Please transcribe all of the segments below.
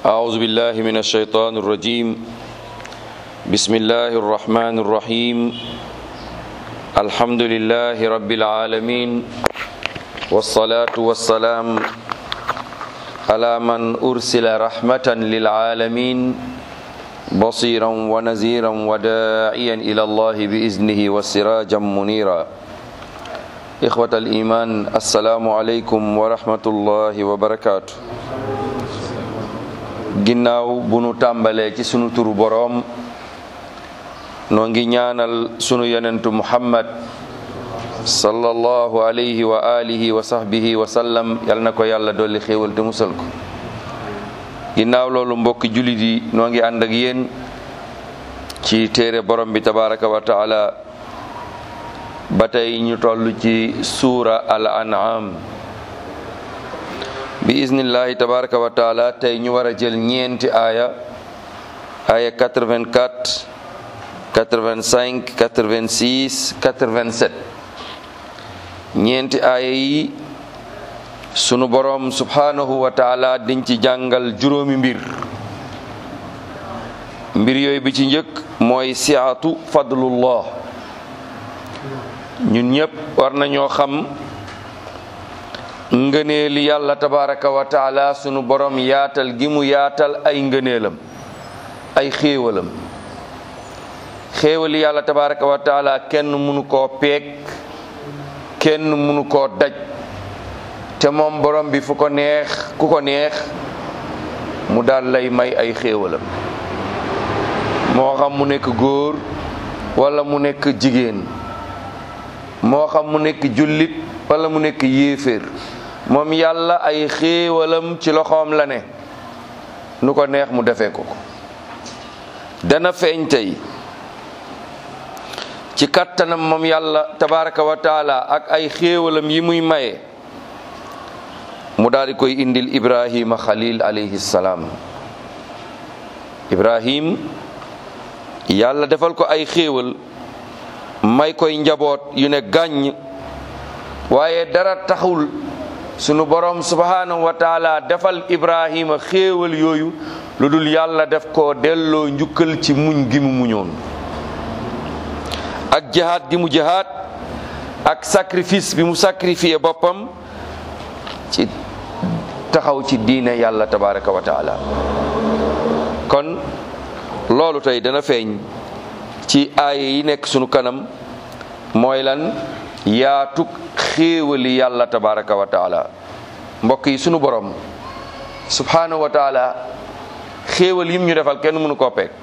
أعوذ بالله من الشيطان الرجيم بسم الله الرحمن الرحيم الحمد لله رب العالمين والصلاة والسلام على من أرسل رحمة للعالمين بصيرا ونذيرا وداعيا إلى الله بإذنه وسراجا منيرا إخوة الإيمان السلام عليكم ورحمة الله وبركاته ginnaaw bu nu tàmbalee ci sunu turu boroom noo ngi ñaanal sunu yonentu muhammad sallallahu alayhi wa alihi wa sahbihi wa sallam yal na ko yàlla dolli xéewal te musal ko ginnaaw loolu mbokki jullit yi noo ngi ànd ak yéen ci téere borom bi tabaraka wa taala ba tey ñu toll ci suura al an'am bi iznillahi tabaraka wa taala tey ñu war a jël ñeenti aaya aaya 84 85 86 87 ñeenti aaya yi sunu borom subhanahu wa taala diñ ci jàngal juróomi mbir mbir yooyu bi ci njëkk mooy siatu fadlullah ñun ñëpp war nañoo xam ngëneeli yàlla tabaraka wa taala sunu borom yaatal gi mu yaatal ay ngëneelam ay xéewalam xéewali yàlla tabaraka wa taala kenn mënu koo peeg kenn mënu koo daj te moom borom bi fu ko neex ku ko neex mu daal lay may ay xéewalam moo xam mu nekk góor wala mu nekk jigéen moo xam mu nekk jullit wala mu nekk yéeféer moom yàlla ay xéewalam ci loxoom la ne nu ko neex mu defee ko ko dana feeñ tey ci kattanam moom yàlla tabaraka wa taala ak ay xéewalam yi muy maye mu daal di koy indil ibrahima xalil alayhi salaam ibrahim yàlla defal ko ay xéewal may koy njaboot yu ne gàññ waaye dara taxul sunu borom subhanahu wa taala defal ibrahima xéewal yooyu lu dul yàlla def ko delloo njukkal ci muñ gi mu muñoon ak jihaad gi mu jihaad ak sacrifice bi mu sacrifié boppam ci taxaw ci diine yàlla tabaraka wa taala kon loolu tey dana feeñ ci aaya yi nekk sunu kanam mooy lan yaatug xéewali yàlla tabaraka wa taala mbokk yi sunu borom subhanahu wa taala xéewal yim ñu defal kenn mënu koo peeg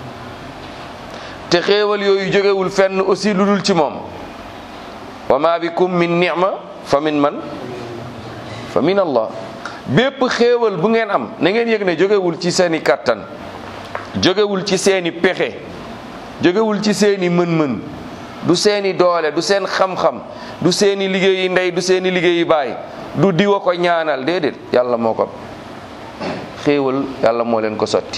te xéewal yooyu jógewul fenn aussi lu dul ci moom wa ma bikum min ni'ma fa min man fa min allah bépp xéewal bu ngeen am na ngeen yëg ne jógewul ci seeni kàttan jógewul ci seeni pexe jógewul ci seeni mën-mën du seeni doole du seen xam-xam du seeni liggéeyi ndey du seeni liggéeyi baay du diwa ko ñaanal déedéet yàlla moo ko xéewal yàlla moo leen ko sotti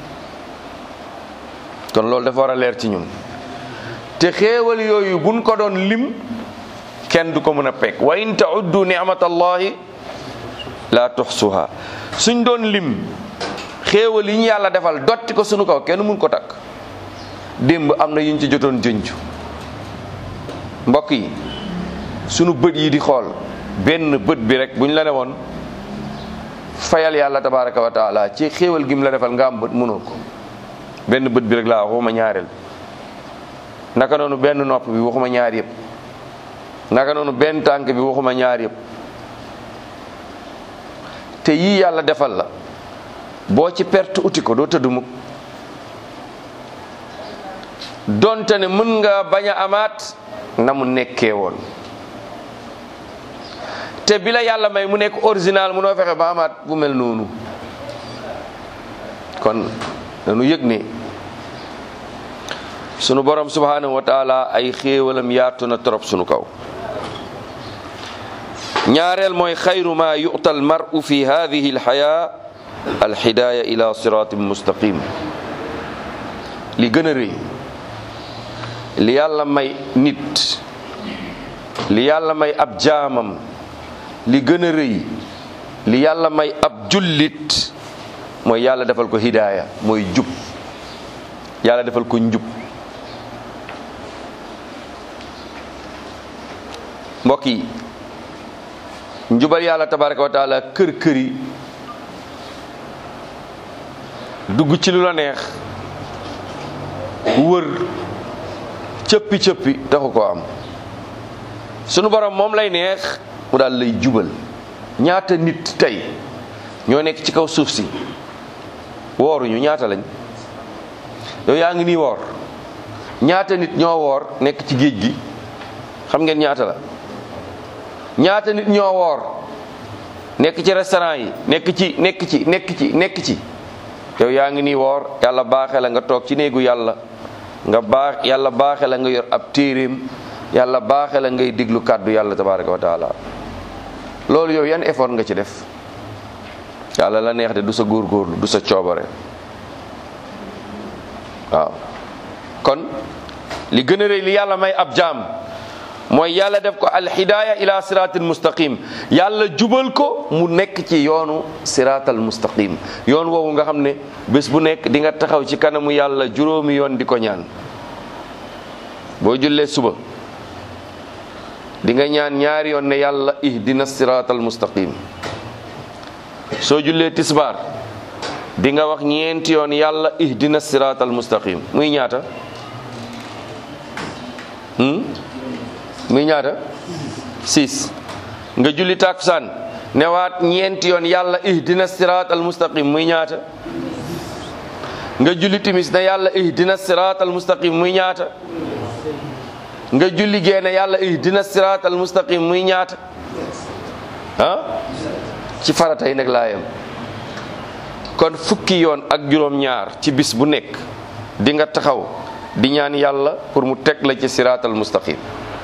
kon loolu dafa war a leer ci ñun te xéewal yooyu buñ ko doon lim kenn du ko mën a pekk wa in tauddu nicmatallahi la tuxsuha suñ doon lim xéewal yi ñu yàlla defal dotti ko sunu kaw kenn mun ko takk démb am na yuñ ci jotoon jënju mbokk yi sunu bët yi di xool benn bët bi rek bu ñu la ne woon fayal yàlla tabaraka wa taala ci xéewal gi mu la defal nga am bët mënoo ko benn bët bi rek laa waxuma ñaareel naka noonu benn nopp bi waxuma ñaar yëpp naka noonu benn tànk bi waxuma ñaar yëpp te yii yàlla defal la boo ci perte uti ko doo tëdd mukk donte ne mën nga bañ a amaat na mu nekkee woon te bi la yàlla may mu nekk original munoo fexe ba amaat bu mel noonu kon dañu yëg ne sunu borom subhanahu wa taala ay xéewalam yaatu na trop sunu kaw ñaareel mooy xayru ma yu'ta al mar'u fi hadhihi al haya al hidaya ila siratin mustaqim li gën a rëy li yàlla may nit li yàlla may ab jaamam li gën a rëy li yàlla may ab jullit mooy yàlla defal ko hidaaya mooy jub yàlla defal ko njub mbokk yi njubal yàlla tabaraka wa taala kër kër yi dugg ci lu la neex wër cëppi cëppi taxu ko am sunu borom moom lay neex mu daal lay jubal ñaata nit tey ñoo nekk ci kaw suuf si wooruñu ñaata lañ yow yaa ngi nii woor ñaata nit ñoo woor nekk ci géej gi xam ngeen ñaata la ñaata nit ñoo woor nekk ci restaurant yi nekk ci nekk ci nekk ci nekk ci yow yaa ngi nii woor yàlla baaxe la nga toog ci néegu yàlla nga baax yàlla baaxe la nga yor ab téeréem yàlla baaxe la ngay diglu kàddu yàlla tabaraka wa taala loolu yow yan effort nga ci def yàlla la neex de du sa góorgóorlu du sa coobare waaw kon li gën a rëy li yàlla may ab jaam mooy yàlla def ko alhidaaya ila siratil mustaqim yàlla jubal ko mu nekk ci yoonu siratal mustaqim yoon woowu nga xam ne bés bu nekk di nga taxaw ci kanamu yàlla juróomi yoon di ko ñaan boo jullee suba di nga ñaan ñaari yoon ne yàlla ihdina siratal mustaqim soo jullee tisbaar di nga wax ñeenti yoon yàlla ihdina siratal mustaqim muy ñaata muy ñaata six nga julli takusaan newaat ñeenti yoon yàlla ihdina siratal mustaqim muy ñaata nga julli timis ne yàlla ihdina siratal mustaqim muy ñaata nga julli génne yàlla ihdina siratal mustaqim muy ñaata ah ci faratay nag laa yem kon fukki yoon ak juróom-ñaar ci bis bu nekk di nga taxaw di ñaan yàlla pour mu teg la ci siratal mustaqim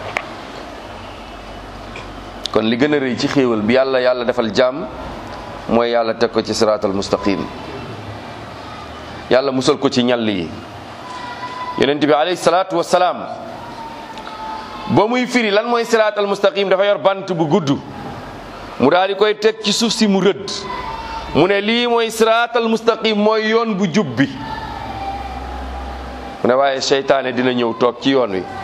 kon li gën a rëy ci xéewal bi yàlla yàlla defal jàmm mooy yàlla teg ko ci siratal mustaqim yàlla musal ko ci ñall yi yonent bi alayhi salaatu wasalaam ba muy firi lan mooy siratal mustaqim dafa yor bant bu gudd mu daal di koy teg ci suuf si mu rëdd mu ne lii mooy siraatal mustaqim mooy yoon bu jub bi mu ne waaye seytaane dina ñëw toog ci yoon wi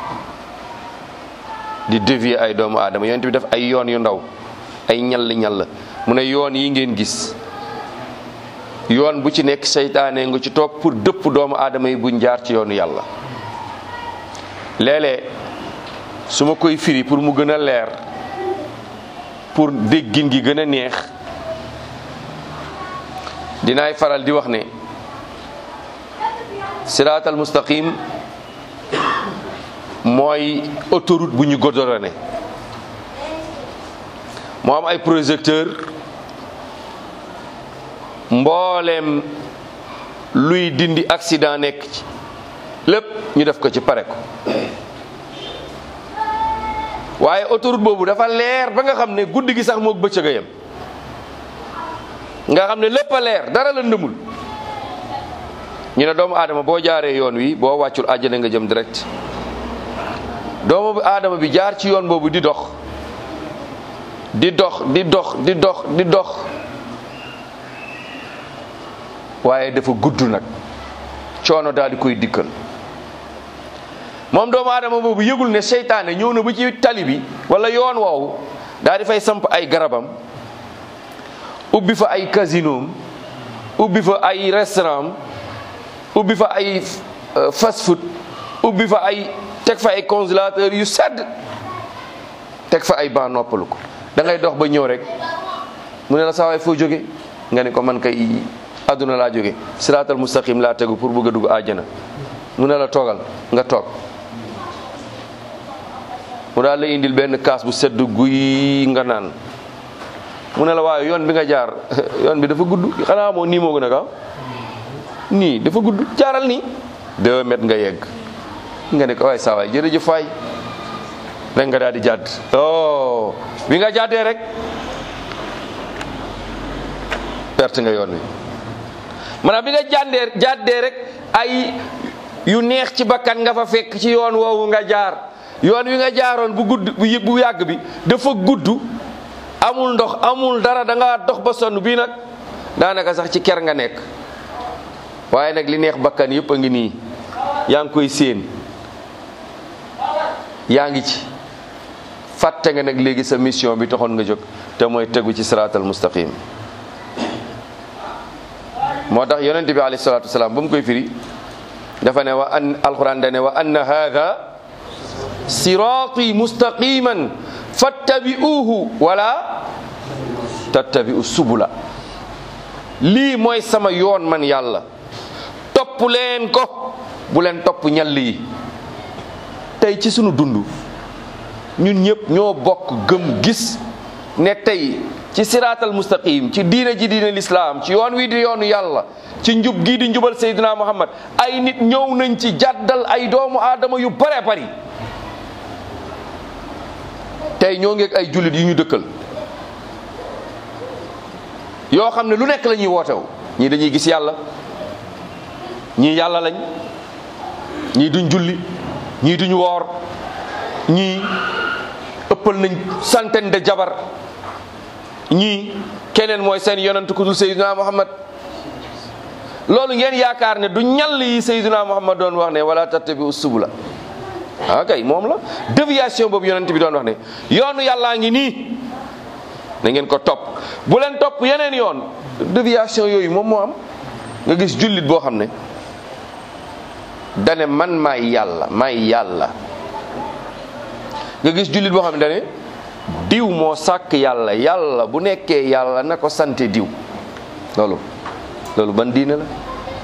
di dévier ay doomu aadama yonent bi def ay yoon yu ndaw ay ñall ñall mu ne yoon yi ngeen gis yoon bu ci nekk seytaane nga ci toog pour dëpp doomu aadama yi buñ jaar ci yoonu yàlla léeg-léeg su ma koy firi pour mu gën a leer pour déggin gi gën a neex dinaay faral di wax ne siraatal mustaqim mooy autoroute bu ñu godorone moo am ay projecteur mbooleem luy dindi accident nekk ci lépp ñu def ko ci pare ko waaye autoroute boobu dafa leer ba nga xam ne guddi gi sax moog bëccëg a yem nga xam ne lépp a leer dara la ndëmul ñu ne doomu aadama boo jaaree yoon wi boo wàccul àjjana nga jëm direct doomu aadama bi jaar ci yoon boobu di dox di dox di dox di dox di dox waaye dafa gudd nag coono daal di koy dikkal moom doomu aadama boobu yëgul ne seytaane ñëw na ba ci tali bi wala yoon woowu daal di fay samp ay garabam ubbi fa ay casinoom ubbi fa ay restaurant ubbi fa ay fast food ubbi fa ay teg fa ay congélateur yu sedd teg fa ay ban noppalu ko da ngay dox ba ñëw rek mu ne la saa waay foo jóge nga ne ko man kay àdduna laa jóge siraatal mustaqim laa tegu pour bëgg a dugg àjjana mu ne la toogal nga toog mu daal la indil benn kaas bu sedd guy nga naan mu ne la waaye yoon bi nga jaar yoon bi dafa gudd xanaa moo nii moo gën a gaaw nii dafa gudd jaaral nii deux mètres nga yegg nga ne ko waay saa waay jërëjëf faay rek nga daal di jàdd oh bi nga jàddee rek perte nga yoon wi maanaam bi nga jàndee jàddee rek ay yu neex ci bakkan nga fa fekk ci yoon woowu nga jaar yoon wi nga jaaroon bu gudd bu bu yàgg bi dafa gudd amul ndox amul dara da nga dox ba sonn bii nag daanaka sax ci ker nga nekk waaye nag li neex bakkan yëpp a ngi nii yaa ngi koy séen yaa ngi ci fàtte nga nag léegi sa mission bi taxoon nga jóg te mooy tegu ci siraatal mustaqim moo tax yonent bi alayhi salaatu wasalaam ba mu koy firi dafa ne wa an alquran da ne wa anna haada siraati mustaqiman fattabi'uuhu wala tattabi'u subula lii mooy sama yoon man yàlla topp leen ko bu leen topp ñall yi tey ci sunu dund ñun ñëpp ñoo bokk gëm gis ne tey ci siraatal mustaqim ci diina ji diina lislaam ci yoon wi di yoonu yàlla ci njub gii di njubal Seydina Muhammad ay nit ñëw nañ ci jàddal ay doomu aadama yu bare bari tey ñoo ngeeg ay jullit yu ñu dëkkal yoo xam ne lu nekk la ñuy wootew ñii dañuy gis yàlla ñii yàlla lañ ñii duñ julli ñii duñ woor ñii ëppal nañ centaine de jabar ñii keneen mooy seen yonent ku dul Seydina Muhammad loolu ngeen yaakaar ne du ñall yi Seydina Muhammad doon wax ne wala tattabi'u subula ah kay moom la déviation boobu yonent bi doon wax ne yoonu yàllaa ngi nii na ngeen ko topp bu leen topp yeneen yoon déviation yooyu moom moo am nga gis jullit boo xam ne dane man maay yàlla maay yàlla nga gis jullit boo xam ne dane diw moo sàkk yàlla yàlla bu nekkee yàlla na ko sante diw loolu loolu ban diine la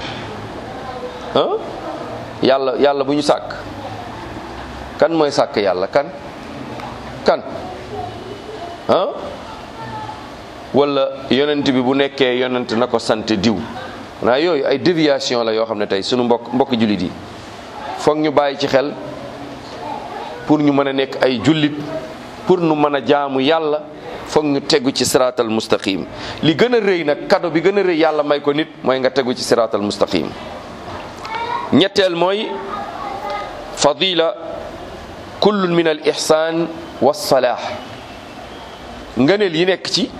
ah yàlla yàlla bu ñu sàkk kan mooy sàkk yàlla kan kan ah wala yonent bi bu nekkee yonent na ko sant diw naa yooyu ay déviation la yoo xam ne tey sunu mbokk mbokk jullit yi foog ñu bàyyi ci xel pour ñu mën a nekk ay jullit pour nu mën a jaamu yàlla foog ñu tegu ci siraatal mustaqim li gën a rëy nag kado bi gën a rëy yàlla may ko nit mooy nga tegu ci siraatal mustaqim ñetteel mooy fadila kullun min al ihsan wa salah ngëneel yi nekk ci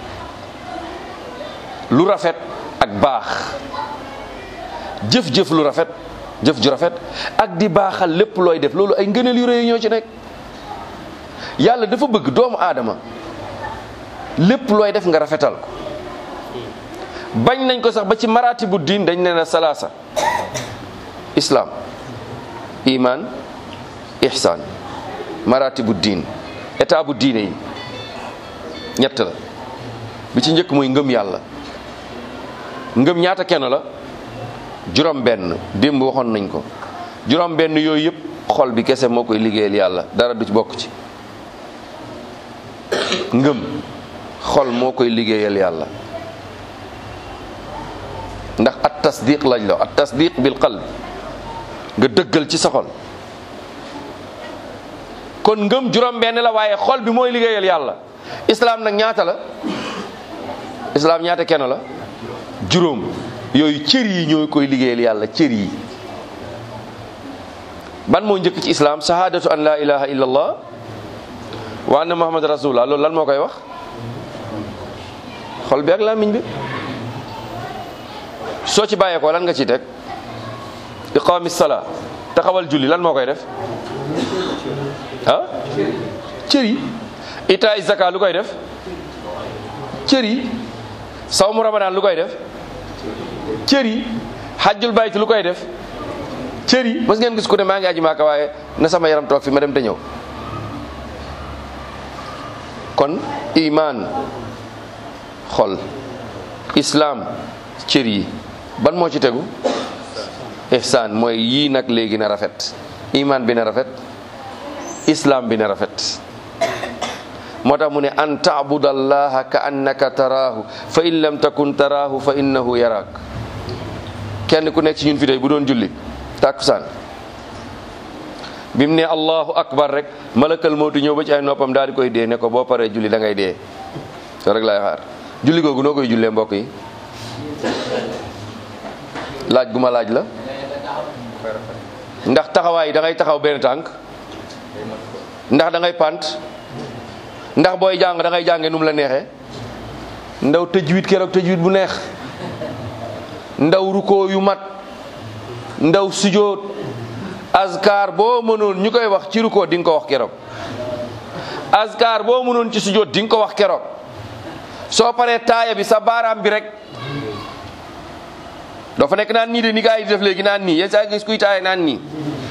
lu rafet ak baax jëf-jëf lu rafet jëf ju rafet ak di baaxal lépp looy def loolu ay ngëneel yu rëy ñoo ci nekk yàlla dafa bëgg doomu aadama lépp looy def nga rafetal ko bañ nañ ko sax ba ci maraati bu diin dañ ne na salaasa islam iman ihsan maraati bu diin état bu diine yi ñett la bi ci njëkk mooy ngëm yàlla ngëm ñaata kenn la juróom benn démb waxoon nañ ko juróom benn yooyu yëpp xol bi kese moo koy liggéeyal yàlla dara du ci bokk ci ngëm xol moo koy liggéeyal yàlla ndax at tasdiq lañ la at tasdiq bil qalb nga dëggal ci sa xol kon ngëm juróom benn la waaye xol bi mooy liggéeyal yàlla islaam nag ñaata la islaam ñaata kenn la juróom yooyu cër yi ñoo koy liggéeyal yàlla cër yi ban moo njëkk ci islaam shahadatu an la ilaha illa allah wa anna muhammad rasulullah loolu lan moo koy wax xol bi ak làmmiñ bi soo ci bàyyeekoo lan nga ciy teg iqaami salaa taxawal julli lan moo koy def ah cër yi itaay zaka lu koy def cër yi sawmu ramadan lu koy def cër yi xajjul bayt lu koy def cër yi mos ngeen gis ku ne maa ngi aji maaka waaye na sama yaram toog fi ma dem te ñëw kon iman xol islam cër yi ban moo ci tegu ihsaan mooy yii nag léegi na rafet iman bi na rafet islam bi na rafet moo tax mu ne an taabudallaha ka annaka taraahu fa in lam takun taraahu fa innahu yaraak kenn ku nekk ci ñun fi tey bu doon julli tàkkusaan bi mu ne allahu akbar rek malakal mawtu ñëw ba ci ay noppam daal di koy dee ne ko boo paree julli da ngay dee soo rek laay xaar julli googu noo koy jullee mbokk yi laaj gu ma laaj la ndax taxawaay yi da ngay taxaw benn tànk ndax da ngay pant ndax booy jàng da ngay jàngee nu mu la neexee ndaw tëjwit keroog tëjwit bu neex ndaw rukoo yu mat ndaw sujoot azkar boo mënoon ñu koy wax ci rukoo di nga ko wax keroog azkar boo mënoon ci sujoot di nga ko wax keroog soo paree taaya bi sa baaraam bi rek doo fa nekk naan nii de ni gaa yi di def léegi naan nii yéen saa gis kuy taaya naan nii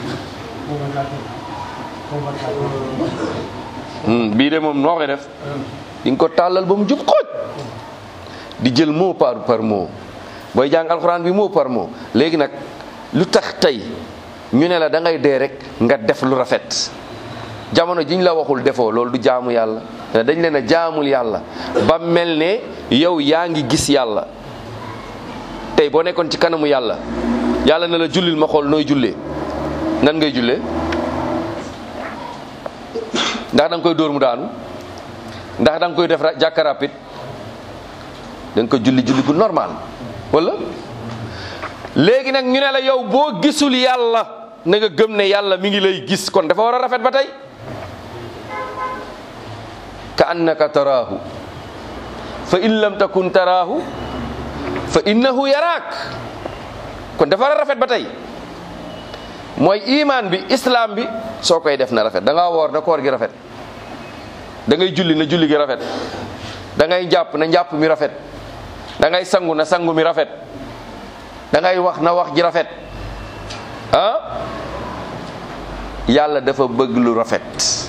bii de moom noo koy def di nga ko tàllal ba mu jub xooj di jël mot par par mot booy jàng alxuraan bi mot par mot léegi nag lu tax tey ñu ne la da ngay dee rek nga def lu rafet jamono jiñ la waxul defoo loolu du jaamu yàlla dañ leen a jaamul yàlla ba mel ne yow yaa ngi gis yàlla tey boo nekkoon ci kanamu yàlla yàlla na la jullil ma xool nooy jullee nan ngay jullee ndax da nga koy dóor mu daanu ndax da nga koy def jàkka rapide da nga ko julli julli gu normal wala léegi nag ñu ne la yow boo gisul yàlla na nga gëm ne yàlla mi ngi lay gis kon dafa war a rafet ba tey ka annaka taraahu fa in lam takun taraahu fa innahu yaraak kon dafa war a rafet ba tey mooy imaan bi islam bi soo koy def na rafet da ngaa woor na koor gi rafet da ngay julli na julli gi rafet da ngay jàpp na njàpp mi rafet da ngay sangu na sangu mi rafet da ngay wax na wax ji rafet ah yàlla dafa bëgg lu rafet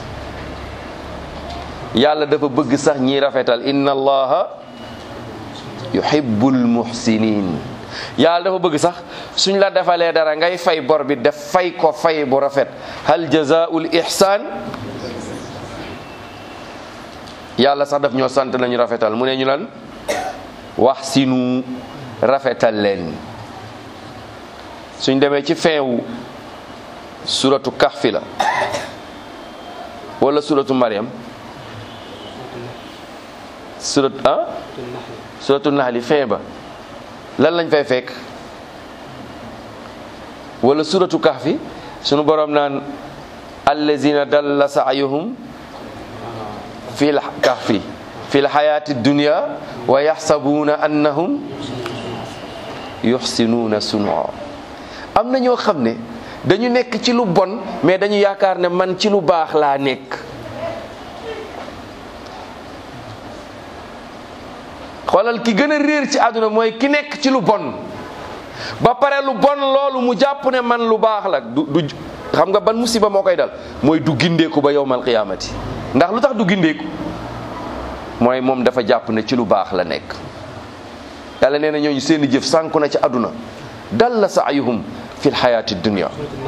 yàlla dafa bëgg sax ñiy rafetal inna allaha yuhibbul muhsinin yàlla dafa bëgg sax suñ la defalee dara ngay fay bor bi def fay ko fay bu rafet hal jazaul ihsan yàlla sax daf ñoo sant nañu rafetal mu ne ñu lan wax sinu rafetal leen suñ demee ci fin wu suratu kahfi la wala suratu mariam surat ah suratu naxli fin ba lan lañ fay fekk wala suratu kahfi sunu borom naan allazina dalla saayuhum fi l kahfi fi l xayaati dunia wa yaxsabuuna annahum yuxsinuuna sunua am na ñoo xam ne dañu nekk ci lu bon mais dañu yaakaar ne man ci lu baax laa nekk xoolal ki gën a réer ci àdduna mooy ki nekk ci lu bon ba pare lu bon loolu mu jàpp ne man lu baax la du du xam nga ban musiba moo koy dal mooy du gindeeku ba yowmal qiyaamati ndax lu tax du gindeeku mooy moom dafa jàpp ne ci lu baax la nekk yàlla nee na ñooñu seeni jëf sànku na ci àdduna dal la saayuhum fi lxayaati dunia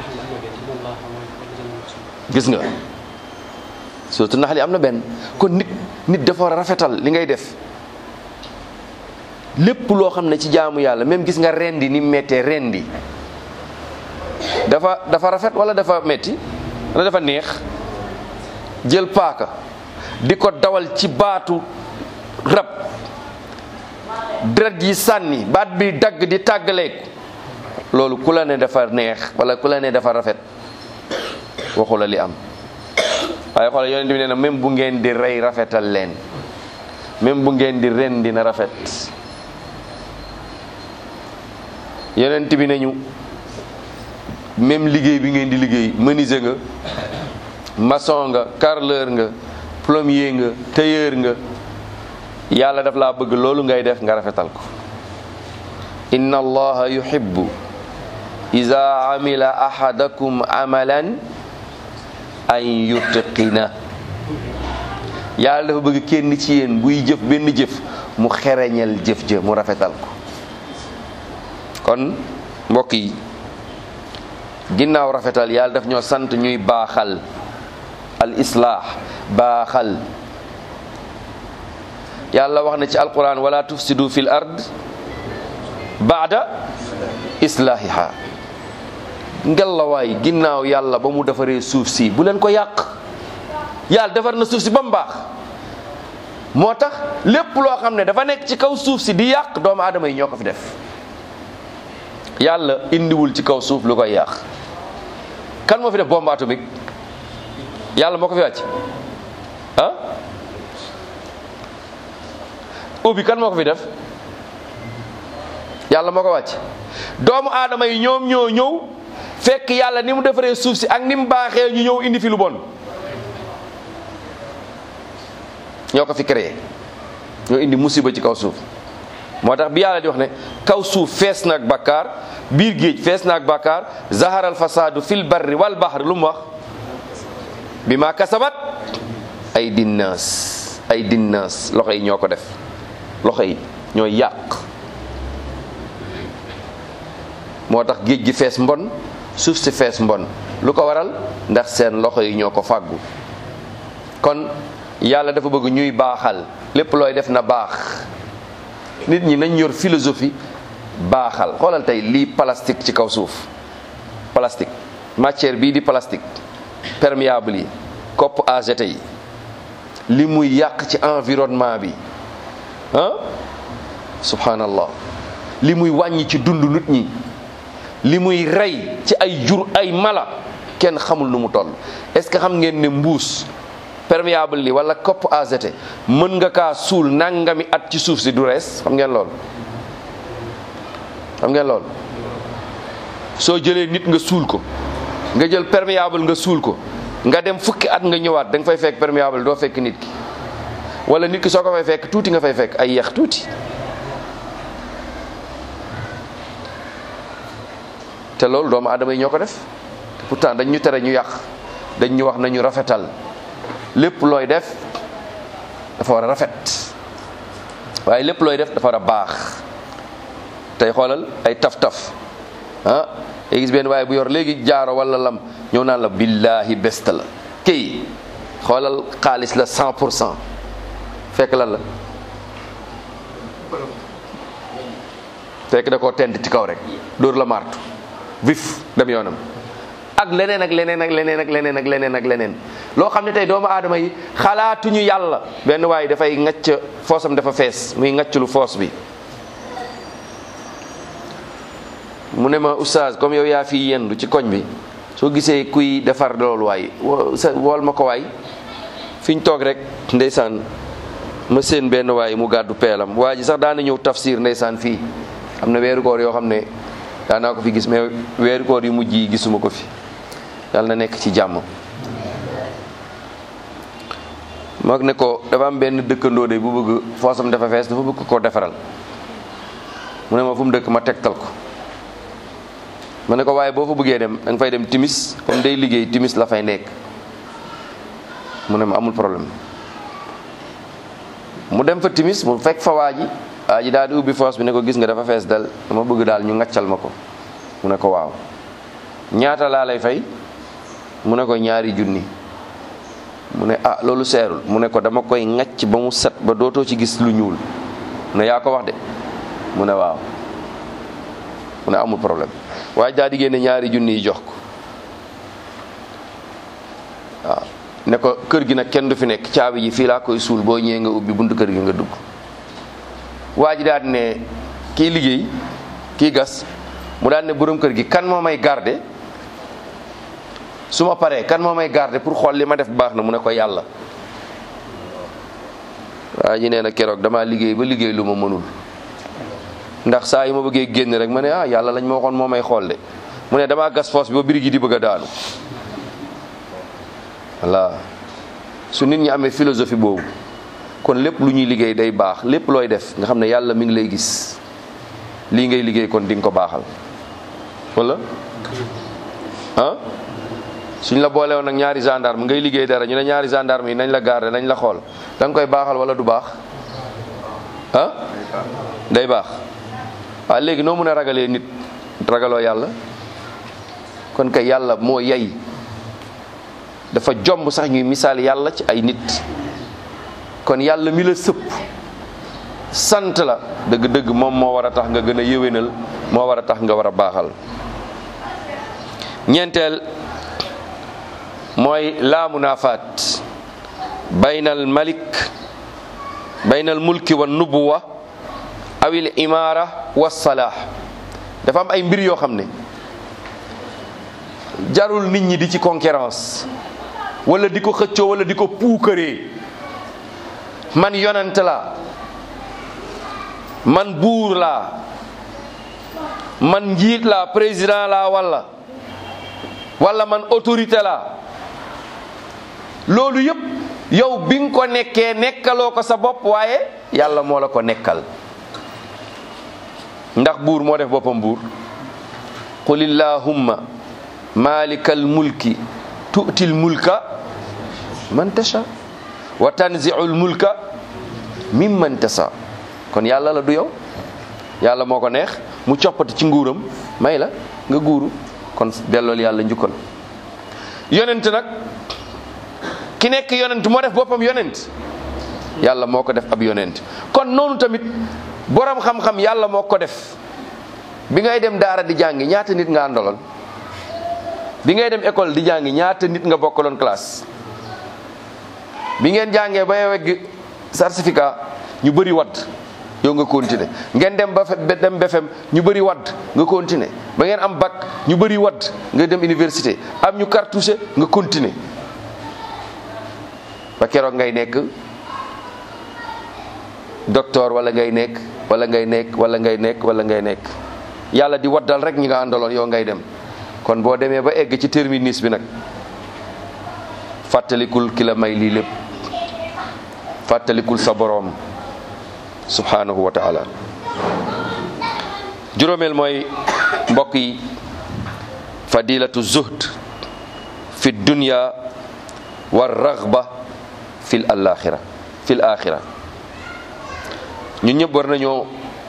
gis nga surtout nax li am na benn kon nit nit dafa war a rafetal li ngay def lépp loo xam ne ci jaamu yàlla même gis nga rendi ni mettee rendi dafa dafa rafet wala dafa metti wala dafa neex jël paaka di ko dawal ci baatu rab deret yi sànni baat bi dagg di tàggaleeku loolu ku la ne dafa neex wala ku la ne dafa rafet waxu la li am waaye xoolal yonent bi nee na même bu ngeen di rey rafetal leen même bu ngeen di rendi na rafet yonent bi nañu même liggéey bi ngeen di liggéey menuisier nga maçon nga carreleur nga plombier nga tailleur nga yàlla daf laa bëgg loolu ngay def nga rafetal ko inna allaha yuhibbu iza amila ahadakum amalan an yutqina yàlla dafa bëgg kenn ci yéen buy jëf benn jëf mu xereñal jëf jë mu rafetal ko kon mbokk yi ginnaaw rafetal yàlla daf ñoo sant ñuy baaxal al islaax baaxal yàlla wax na ci alquran wala tufsidu fil ard baada islaahiha ngelawaay ginnaaw yàlla ba mu defaree suuf si bu leen ko yàq yàlla defar na suuf si ba mu baax moo tax lépp loo xam ne dafa nekk ci kaw suuf si di yàq doomu aadama yi ñoo ko fi def yàlla indiwul ci kaw suuf lu koy yàq kan moo fi def bombe atomique yàlla moo ko fi wàcc ah ubbi kan moo ko fi def yàlla moo ko wàcc doomu aadama yi ñoom ñoo ñëw fekk yàlla ni mu defaree suuf si ak ni mu baaxee ñu ñëw indi fi lu bon ñoo ko fi créé ñoo indi musiba ci kaw suuf moo tax bi yàlla di wax ne kaw suuf fees na ak bakkaar biir géej fees na ak bakkaar zaharal fasaadu fil barri wal bahri lu mu wax bi ma kasabat ay dinnaas ay dinnaas loxo yi ñoo ko def loxo yi ñooy yàq moo tax géej gi fees mbon suuf si fees mbon lu ko waral ndax seen loxo yi ñoo ko fàggu kon yàlla dafa bëgg ñuy baaxal lépp looy def na baax nit ñi nañ yor philosophie baaxal xoolal tey lii plastique ci kaw suuf plastique matière bii di plastique perméable yi coppe à jeter yi li muy yàq ci environnement bi ah subhanallah li muy wàññi ci dund nit ñi li muy rey ci ay jur ay mala kenn xamul nu mu toll est-ce que xam ngeen ne mbuus perméable li wala coppe à jeter mën nga kaa suul nangami at ci suuf si du rees xam ngeen lool xam ngeen lool soo jëlee nit nga suul ko nga jël perméable nga suul ko nga dem fukki at nga ñëwaat da nga fay fekk perméable doo fekk nit ki wala nit ki soo ko fay fekk tuuti nga fay fekk ay yeex tuuti te loolu doomu aadama yi ñoo ko def pourtant dañ ñu tere ñu yàq dañ ñu wax nañu rafetal lépp looy def dafa war a rafet waaye lépp looy def dafa war a baax tey xoolal ay taf-taf ah day gis benn waaye bu yor léegi jaaro wala lam ñëw naan la billahi best la kii xoolal xaalis la cent pour cent fekk lan la fekk da koo tent ci kaw rek dóor la martu vif dem yoonam ak leneen ak leneen ak leneen ak leneen ak leneen ak leneen loo xam ne tey doomu aadama yi xalaatuñu yàlla benn waaye dafay ngacc foosam dafa fees muy ngacc lu foos bi mu ne ma oustaz comme yow yaa fi yendu ci koñ bi soo gisee kuy defar loolu waay wool ma ko waay fi ñu toog rek ndeysaan ma seen benn waay mu gàddu peelam waa ji sax daana ñëw tafsir ndeysaan fii am na weeru koor yoo xam ne daanaa ko fi gis mais weeru koor yu mujj yi gisuma ko fi yàlla na nekk ci jàmm mag ne ko dafa am benn dëkkandoo de bu bëgg foosam dafa fees dafa bëgg ko defaral mu ne ma fu mu dëkk ma tegtal ko ma ne ko waaye boo fa bëggee dem da nga fay dem timis comme day liggéey timis la fay nekk mu ne ma amul problème mu dem fa timis mu fekk fa waa ji waa ji daal di ubbi foos bi ne ko gis nga dafa fees dal dama bëgg daal ñu ngaccal ma ko mu ne ko waaw ñaata laa lay fay mu ne ko ñaari junni mu ne ah loolu seerul mu ne ko dama koy ngacc ba mu set ba dootoo ci gis lu ñuul mu ne yaa ko wax de mu ne waaw mu ne amul problème waaye daal di génne ñaari junni yi jox ko waaw ne ko kër gi nag kenn du fi nekk caabi ji fii laa koy suul boo ñëwee nga ubbi buntu kër gi nga dugg waa ji daal di ne kii liggéey kii gas mu daal ne borom kër gi kan moo may garde su ma paree kan moo may garde pour xool li ma def baax na mu ne ko yàlla waa ji nee na keroog damaa liggéey ba liggéey lu ma mënul ndax saa yi ma bëggee génn rek ma ne ah yàlla lañ ma waxoon moo may xool de mu ne damaa gas foos bi ba biri gi di bëgg a daanu voilà su nit ñi amee philosophie boobu kon lépp lu ñuy liggéey day baax lépp looy def nga xam ne yàlla mi ngi lay gis lii ngay liggéey kon di nga ko baaxal wala ah suñ la boole woon nag ñaari gendarme ngay liggéey dara ñu ne ñaari gendarme yi nañ la garder nañ la xool da nga koy baaxal wala du baax ah day baax waaw léegi noo mën a ragalee nit ragaloo yàlla kon kay yàlla moo yay dafa jomb sax ñuy misaal yàlla ci ay nit kon yàlla mi la sëpp sant la dëgg-dëgg moom moo war a tax nga gën a yéwénal moo war a tax nga war a baaxal ñeenteel mooy laa munaafaat baynal malik baynal mulki wa nubuwa awil imaara wa salaax dafa am ay mbir yoo xam ne jarul nit ñi di ci concurrence wala di ko xëccoo wala di ko puukaree man yonent laa man buur laa man njiit la président la walla walla man autorité la loolu yëpp yow bi nga ko nekkee nekkaloo ko sa bopp waaye yàlla moo la ko nekkal ndax buur moo def boppam buur qul illahumma malikal mulki tu'til mulka man tasha wa tanzi'ul mulka mimman tasha kon yàlla la du yow yàlla moo ko neex mu coppati ci nguuram may la nga guuru kon dellool yàlla njukkal yonent nag ki nekk yonent moo def boppam yonent yàlla moo ko def ab yonent kon noonu tamit borom xam-xam yàlla moo ko def bi ngay dem daara di jàngi ñaata nit nga àndaloon bi ngay dem école di jàngi ñaata nit nga bokkaloon classe bi ngeen jàngee ba wegg certificat ñu bëri wadd yow nga continuer ngeen dem ba dem BFEM ñu bëri wadd nga continuer ba ngeen am bac ñu bëri wadd nga dem université am ñu cartouché nga continuer ba keroog ngay nekk docteur wala ngay nekk wala ngay nekk wala ngay nekk wala ngay nekk yàlla di waddal rek ñi nga àndaloon yow ngay dem kon boo demee ba egg ci terminus bi nag fàttalikul ki la may lii lépp fàttalikul sa boroom subhanahu wa taala juróomeel mooy mbokk yi fadilatu zuhd fi dunya wa raghba fil alaxira fil axira ñun ñëpp war nañoo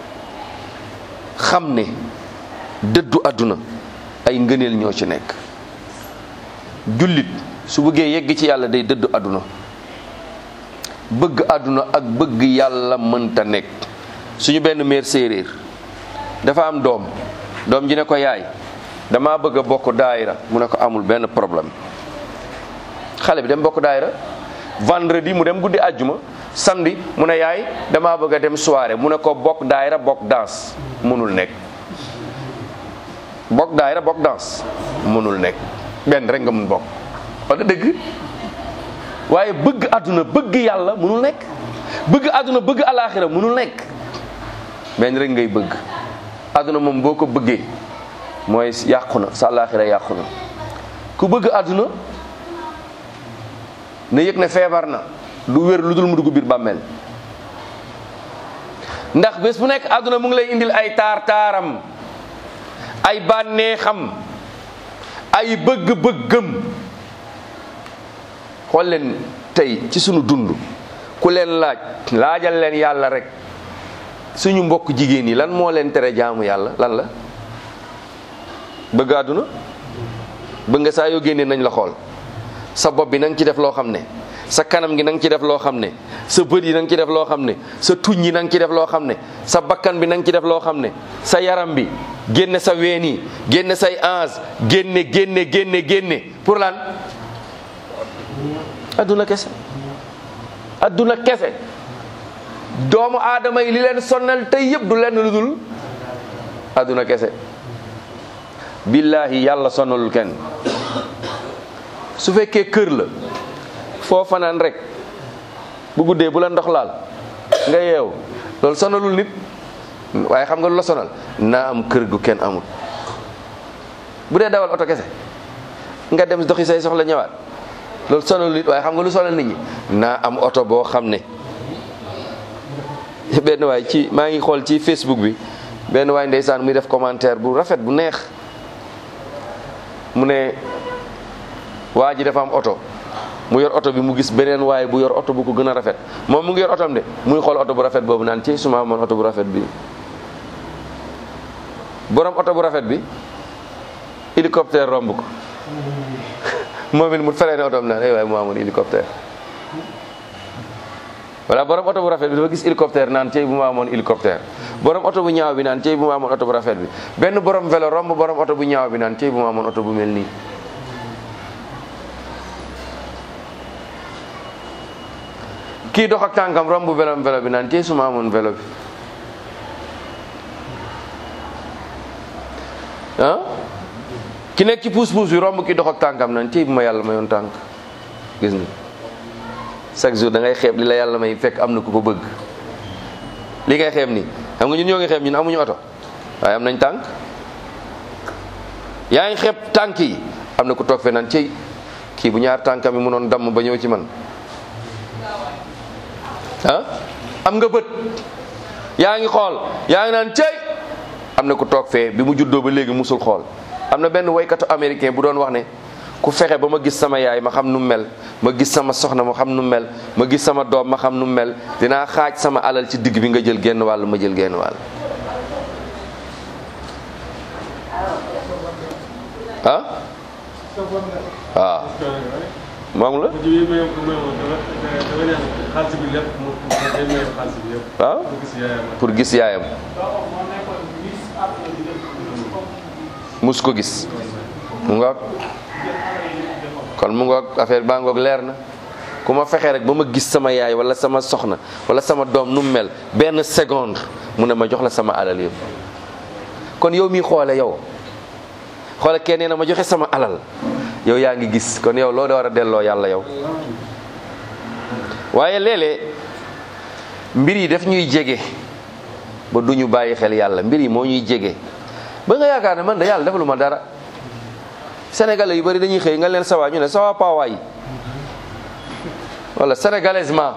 xam ne dëddu àdduna ay ngëneel ñoo ci nekk jullit su bëggee yegg ci yàlla day dëddu àdduna bëgg àdduna ak bëgg yàlla mënta nekk suñu benn meer séeréer dafa am doom doom ji ne ko yaay dama bëgg a bokk daayira mu ne ko amul benn problème xale bi dem bokk daayira vendredi mu dem guddi àjjuma samedi mu ne yaay dama bëgg a dem soirée mu ne ko bokk daayira bokk danse mënul nekk bokk daayira bokk danse mënul nekk benn rek nga mun bokk wala dëgg waaye bëgg àdduna bëgg yàlla mënul nekk bëgg àdduna bëgg alaaxira mënul nekk benn rek ngay bëgg àdduna moom boo ko bëggee mooy yàqu na sa alaaxira yàqu na ku bëgg àdduna na yëg ne feebar na du wér lu dul mu dugg biir bàmmeel ndax bés bu nekk àdduna mu ngi lay indil ay taar taaram ay bànneexam ay bëgg-bëggam xool leen tey ci sunu dund ku leen laaj laajal leen yàlla rek suñu mbokk jigéen yi lan moo leen tere jaamu yàlla lan la bëgg àdduna bëgg nga saa yoo génnee nañ la xool sa bopp bi na nga ci def loo xam ne sa kanam gi na nga ci def loo xam ne sa bët yi na nga ci def loo xam ne sa tuñ yi na nga ci def loo xam ne sa bakkan bi na nga ci def loo xam ne sa yaram bi génne sa ween yi génne say ange génne génne génne génne pour lan adduna kese adduna kese doomu aadama yi li leen sonnal tey yëpp du lenn lu dul adduna kese billahi yàlla sonnalul kenn su fekkee kër la foo fanaan rek bu guddee bu la ndox laal nga yeew loolu sonalul nit waaye xam nga lu la sonal naa am kër gu kenn amul bu dee dawal oto kese nga dem doxi say soxla ñëwaat loolu sonalul nit waaye xam nga lu sonal nit ñi naa am oto boo xam ne benn waay ci maa ngi xool ci Facebook bi benn waay ndeysaan muy def commentaire bu rafet bu neex mu ne waa ji dafa am oto mu yor oto bi mu gis beneen waaye bu yor oto bu ko gën a rafet moom mu ngi yor otom de muy xool oto bu rafet boobu naan ci suma amoon oto bu rafet bi borom oto bu rafet bi hélicoptère romb ko moom it mu feree ne otom naan ay waaye mu amoon hélicoptère voilà borom oto bu rafet bi dafa gis hélicoptère naan cey bu ma amoon hélicoptère borom oto bu ñaaw bi naan cey bu ma amoon oto bu rafet bi benn borom vélo romb borom oto bu ñaaw bi naan cey bu ma amoon oto bu mel nii kii dox ak tànkam romb vélo vélo bi naan cey su ma amoon vélo bi ah ki nekk ci puus puus bi romb kii dox ak tànkam naan cey bu ma yàlla mayoon tànk gis nga chaque jour da ngay xeeb li la yàlla may fekk am na ku ko bëgg li ngay xeeb nii xam nga ñun ñoo ngi xeeb ñun amuñu oto waaye am nañ tànk yaa ngi xeeb tànk yi am na ku toog fe naan cey kii bu ñaar tànkam yi mënoon damm ba ñëw ci man ah am nga bët yaa ngi xool yaa ngi naan cey am na ku toog fee bi mu juddoo ba léegi musul xool am na benn woykatu américain bu doon wax ne ku fexe ba ma gis sama yaay ma xam nu mel ma gis sama soxna ma xam nu mel ma gis sama doom ma xam nu mel dinaa xaaj sama alal ci digg bi nga jël genn wàll ma jël genn wàll ah waaw moom la waaw pour gis yaayam mus ko gis mu ngoog kon mu ngoog affaire baa ngoog leer na ku ma fexee rek ba ma gis sama yaay wala sama soxna wala sama doom nu mu mel benn seconde mu ne ma jox la sama alal yëpp kon yow mi xoole yow xoole kenn na ma joxe sama alal yow yaa ngi gis kon yow loo da war a delloo yàlla yow waaye léeg-léeg mbir yi daf ñuy jege ba du ñu bàyyi xel yàlla mbir yi moo ñuy jege ba nga yaakaar ne man da yàlla defalu ma dara sénégalais yu bari dañuy xëy nga leen sawa ñu ne sawa paawaay wala sénégalaisement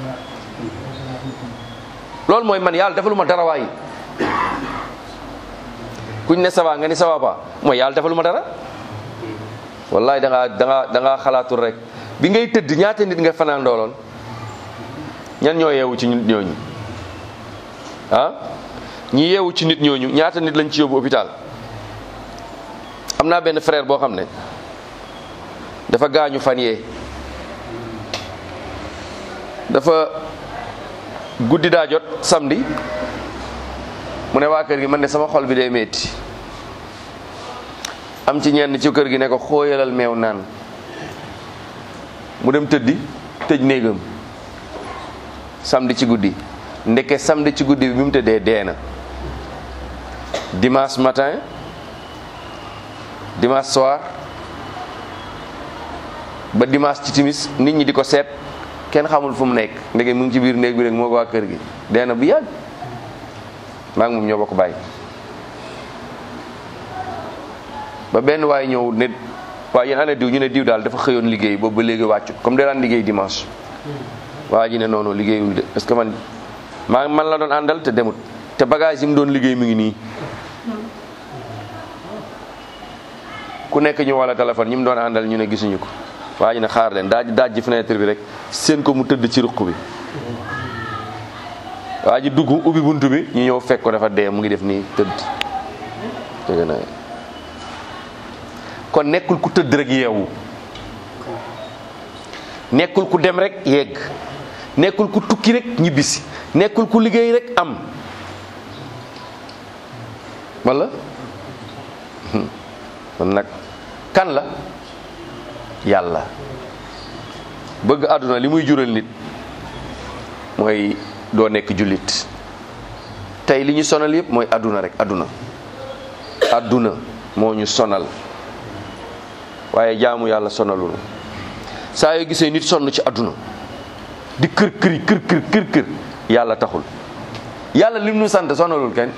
loolu mooy man yàlla defalu ma dara waay kuñ ne sawa nga ni sawa pa mooy yàlla defalu ma dara wallahi da ngaa da ngaa da ngaa xalaatul rek bi ngay tëdd ñaata nit nga fanaan dooloon ñan ñoo yeewu ci nit ñooñu ah ñi yeewu ci nit ñooñu ñaata nit lañ ci yóbbu hôpital am naa benn frère boo xam ne dafa gaañu fan yee dafa guddi daa jot samedi mu ne waa kër gi man de sama xol bi day metti am ci ñenn ci kër gi ne ko xooyalal meew naan mu dem tëddi tëj néegam samedi ci guddi ndeke samedi ci guddi bi bi mu tëddee dee na dimanche matin dimanche soir ba dimanche ci timis nit ñi di ko seet kenn xamul fu mu nekk ndeke mu ngi ci biir néeg bi rek moo ko waa kër gi dee na bu yàgg maa ngi moom ñoo bokk bàyyi ba benn waay ñëw ne waaye yéen ana diw ñu ne diw daal dafa xëyoon liggéey boobu ba léegi wàccut comme da daan liggéey dimanche waa ji ne noonu liggéeyul de parce que man maa man la doon àndal te demut te bagage yi mu doon liggéey mi ngi nii ku nekk ñu wala téléphone ñi mu doon àndal ñu ne gisuñu ko waa ji ne xaar leen daaj daaj ji fenêtre bi rek seen ko mu tëdd ci ruq bi waa ji dugg ubbi buntu bi ñu ñëw fekk ko dafa dee mu ngi def nii tëdd dégg na kon nekkul ku tëdd rek yeewu nekkul ku dem rek yegg nekkul ku tukki rek ñibbisi nekkul ku liggéey rek am wala kon nag kan la yàlla bëgg àdduna li muy jural nit mooy doo nekk jullit tey li ñu sonal yëpp mooy àdduna rek àdduna àdduna moo ñu sonal waaye jaamu yàlla sonalul saa yoo gisee nit sonn ci àdduna di kër këri kër kër kër kër yàlla taxul yàlla lim nu sant sonalul kenn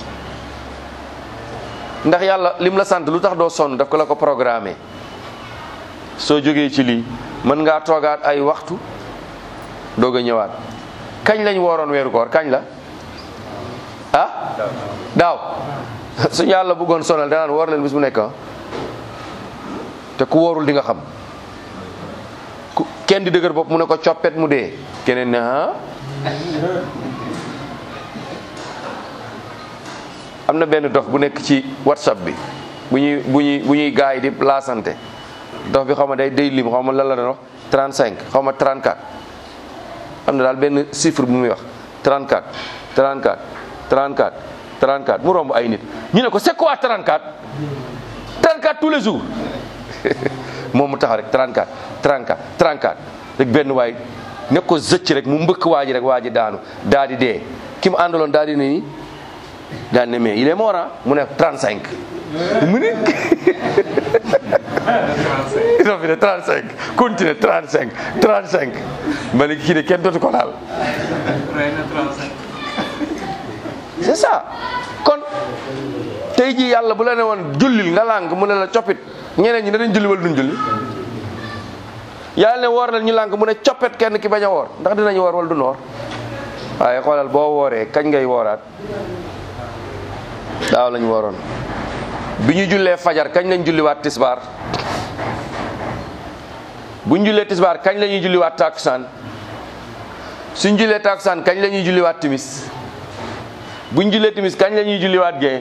ndax yàlla lim la sant lu tax doo sonn daf ko la ko programmé soo jógee ci lii mën ngaa toogaat ay waxtu doog a ñëwaat kañ lañ wooroon weeru koor kañ la ah daaw suñu yàlla bëggoon sonal danaan woor leen bis bu nekk te ku wóorul di nga xam ku kenn di dëgër bopp mu ne ko coppet mu dee keneen ne ah am na benn dof bu nekk ci whatsapp bi bu ñuy bu ñuy bu ñuy gaay di laasante dof bi xaw ma day day lim xaw ma lan la doon wax 35 xaw ma 34 am na daal benn chiffre bu muy wax 34 34 34 34 mu romb ay nit ñu ne ko c'est quoi 34 34 tous les jours moom mu taxaw rek 34 34 34 rek benn waay ne ko zëcc rek mu mbëkk waa ji rek waa ji daanu daa di dee ki mu àndaloon daa di ne nii daa ne mais il est mort mu ne 35 mu ne iso fi ne 35 continue 35 35 ma ne kii de kenn dootu ko laal c'est ça kon tey jii yàlla bu la ne woon jullil nga lànk mu ne la coppit ñeneen ñi danañ julli wala duñ julli yàlla ne woor la ñu lànk mu ne coppet kenn ki bañ a woor ndax dinañ woor wala duñ woor waaye xoolal boo wooree kañ ngay wooraat daaw lañ wooroon bi ñu jullee fajar kañ lañ julliwaat tisbaar bu ñu jullee tisbaar kañ la ñuy julliwaat takusaan suñ jullee takusaan kañ la ñuy julliwaat timis bu ñu jullee timis kañ la ñuy julliwaat gee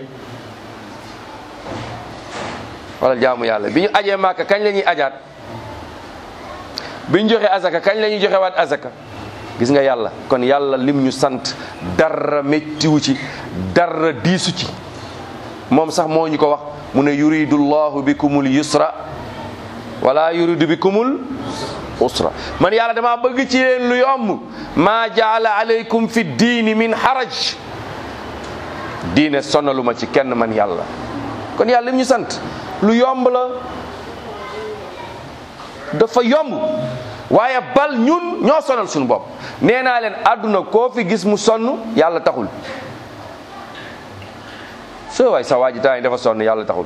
wala jaamu yàlla bi ñu ajee màkka kañ la ñuy ajaat bi ñu joxe azaka kañ la ñuy joxe waat azaka gis nga yàlla kon yàlla lim ñu sant dara méttiwu ci dara diisu ci moom sax moo ñu ko wax mu ne yuridu llahu bikumul yusra wala yuridu bikumul usra man yàlla dama bëgg ci leen lu yomb maa jaala alaykum fi diini min haraj diine sonaluma ci kenn man yàlla kon yàlla lim ñu sant lu yomb la dafa yomb waaye bal ñun ñoo sonal suñu bopp nee naa leen àdduna koo fi gis mu sonn yàlla taxul soo waay sa waa ji temps yi dafa sonn yàlla taxul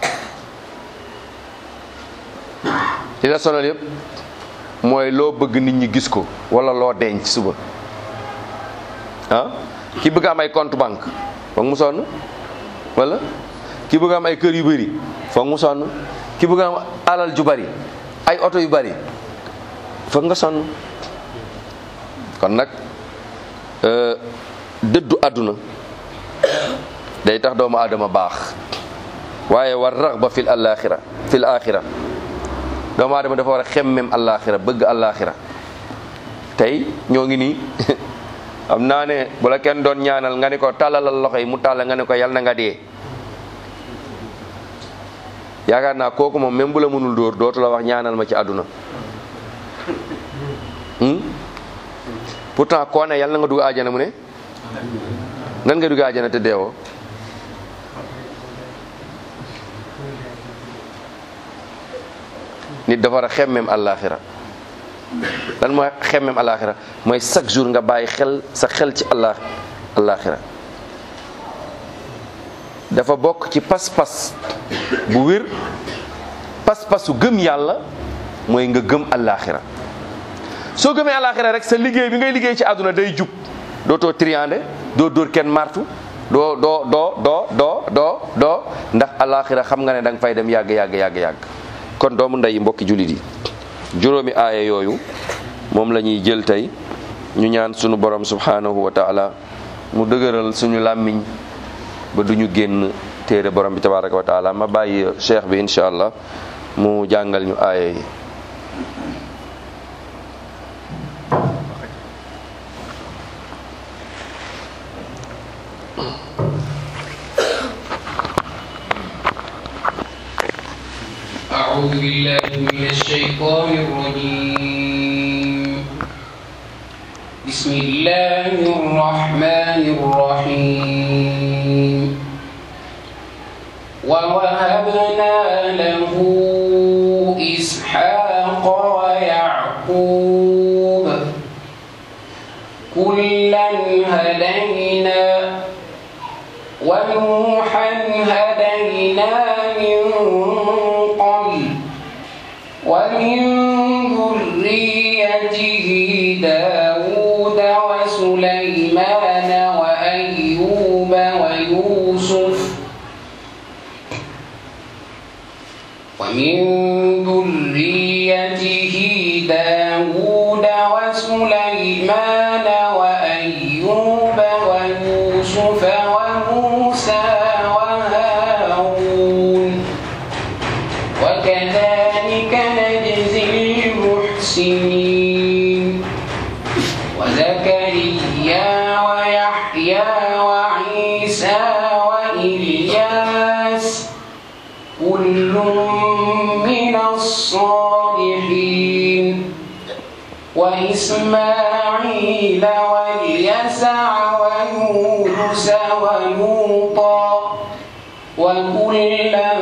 li la sonal yëpp mooy loo bëgg nit ñi gis ko wala loo denc suba ah ki bëgg am ay compte banque foog mu sonn wala ki bëgg am ay kër yu bëri foog mu sonn ki bëgg am alal ju bari ay oto yu bari foog nga sonn kon nag dëddu àdduna day tax doomu aadama baax waaye war raxba fil alaxira fil axira doomu aadama dafa war a xemmem alaxira bëgg alaxira tey ñoo ngi nii xam naa ne bu la kenn doon ñaanal nga ne ko tàllalal loxo yi mu tàlla nga ne ko yal na nga dee yaakaar naa kooku moom même bu la mënul dóor dootu la wax ñaanal ma ci àdduna pourtant koo ne yàlla na nga dugg àjjana mu ne nan nga dugg àjjana te deewoo nit dafa war a xemmem àllaaxira lan mooy xemmem àllaaxira mooy chaque jour nga bàyyi xel sa xel ci allah àllaaxira dafa bokk ci pas-pas bu wér pas-pasu gëm yàlla mooy nga gëm àllaaxira soo gëmee àllaaxira rek sa liggéey bi ngay liggéey ci àdduna day jub dootoo triande doo dóor kenn martu doo doo doo doo doo doo doo ndax àllaaxira xam nga ne da nga fay dem yàgg yàgg yàgg yàgg kon doomu ndey mbokki jullit yi juróomi aaya yooyu moom la ñuy jël tey ñu ñaan sunu borom subhanahu wa taala mu dëgëral suñu làmmiñ ba duñu génn téere borom bi tabaraka wa taala ma bàyyi cheikh bi incha allah mu jàngal ñu aaya yi أعوذ بالله من الشيطان الرجيم بسم الله الرحمن الرحيم ووهبنا له إسحاق ويعقوب كلا هدينا ونوحا هدينا من قبل ومن ذريته داود وسليمان وأيوب ويوسف ومن ذريته داود وسليمان وأيوب ويوسف وموسى وهارون وكذلك نجزي المحسنين وزكريا ويحيى وعيسى وإلياس كل من الصالحين وإسماعيل واليسع ويونس ولوطا وكلا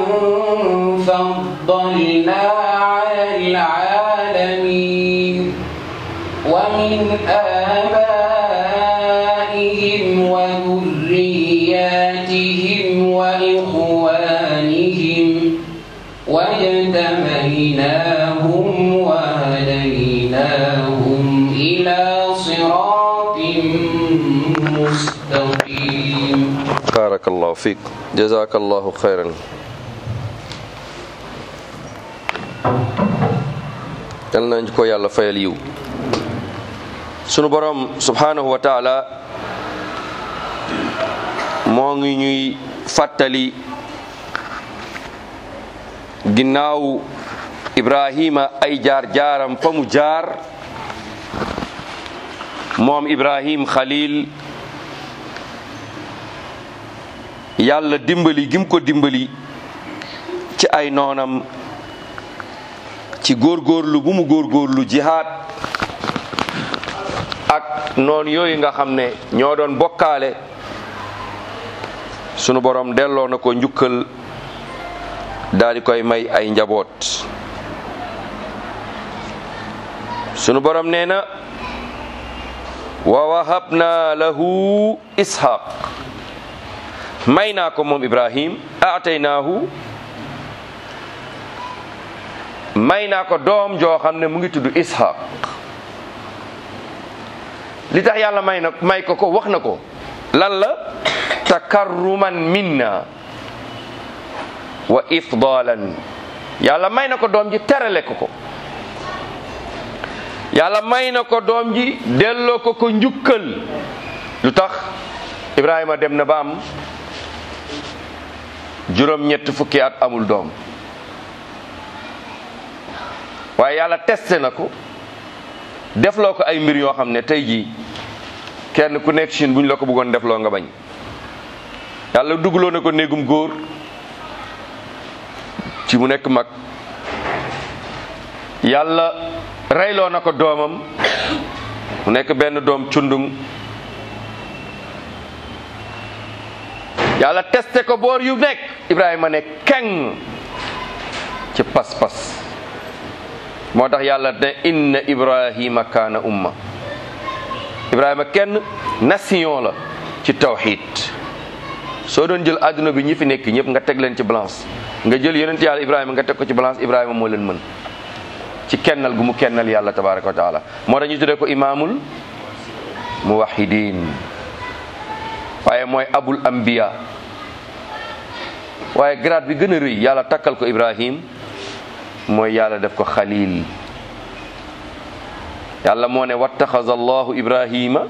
فضلنا على العالمين ومن آبائهم وذرياتهم وإخوانهم barakallahu fiik jazakallahu xayran yal nañ ko yàlla fayal yiw sunu borom subhanahu wa taala moo ngi ñuy fàttali ginnaaw ibrahima ay jaar jaaram fa mu jaar moom ibrahim khalil yàlla dimbali gim ko dimbali ci ay noonam ci góorgóorlu bu mu góorgóorlu jihaad ak noonu yooyu nga xam ne ñoo doon bokkaale sunu borom delloo na ko njukkal daal di koy may ay njaboot sunu borom nee na wa wahabna lahu ishaq may naa ko moom ibrahim aataynaahu may naa ko doom joo xam ne mu ngi tudd ishaq li tax yàlla may na may ko ko wax na ko lan la takarruman minna wa ifdalan yàlla may na ko doom ji terale ko ko yàlla may na ko doom ji delloo ko ko njukkal lu tax ibrahima dem na ba am juróom ñett fukki at amul doom waaye yàlla testé na ko defloo ko ay mbir yoo xam ne tey jii kenn ku nekk Chine bu ñu la ko bëggoon defloo nga bañ yàlla dugaloo na ko néegum góor ci mu nekk mag yàlla reyloo na ko doomam mu nekk benn doom cundung yàlla testé ko boor yu nekk Ibrahima ne keng ci pas-pas moo tax yàlla ne inna Ibrahima kaana umma Ibrahima kenn nation la ci tawxid soo doon jël àdduna bi ñi fi nekk ñëpp nga teg leen ci balance nga jël yonent yàlla Ibrahima nga teg ko ci balance Ibrahima moo leen mën ci kennal gu mu kennal yàlla tabaraka wa taala moo tax ñu tuddee ko imaamul muwahidin waaye mooy abul anbiya waaye grade bi gën a rëy yàlla takkal ko Ibrahim mooy yàlla def ko xalil yàlla moo ne wattaxaza allahu ibrahima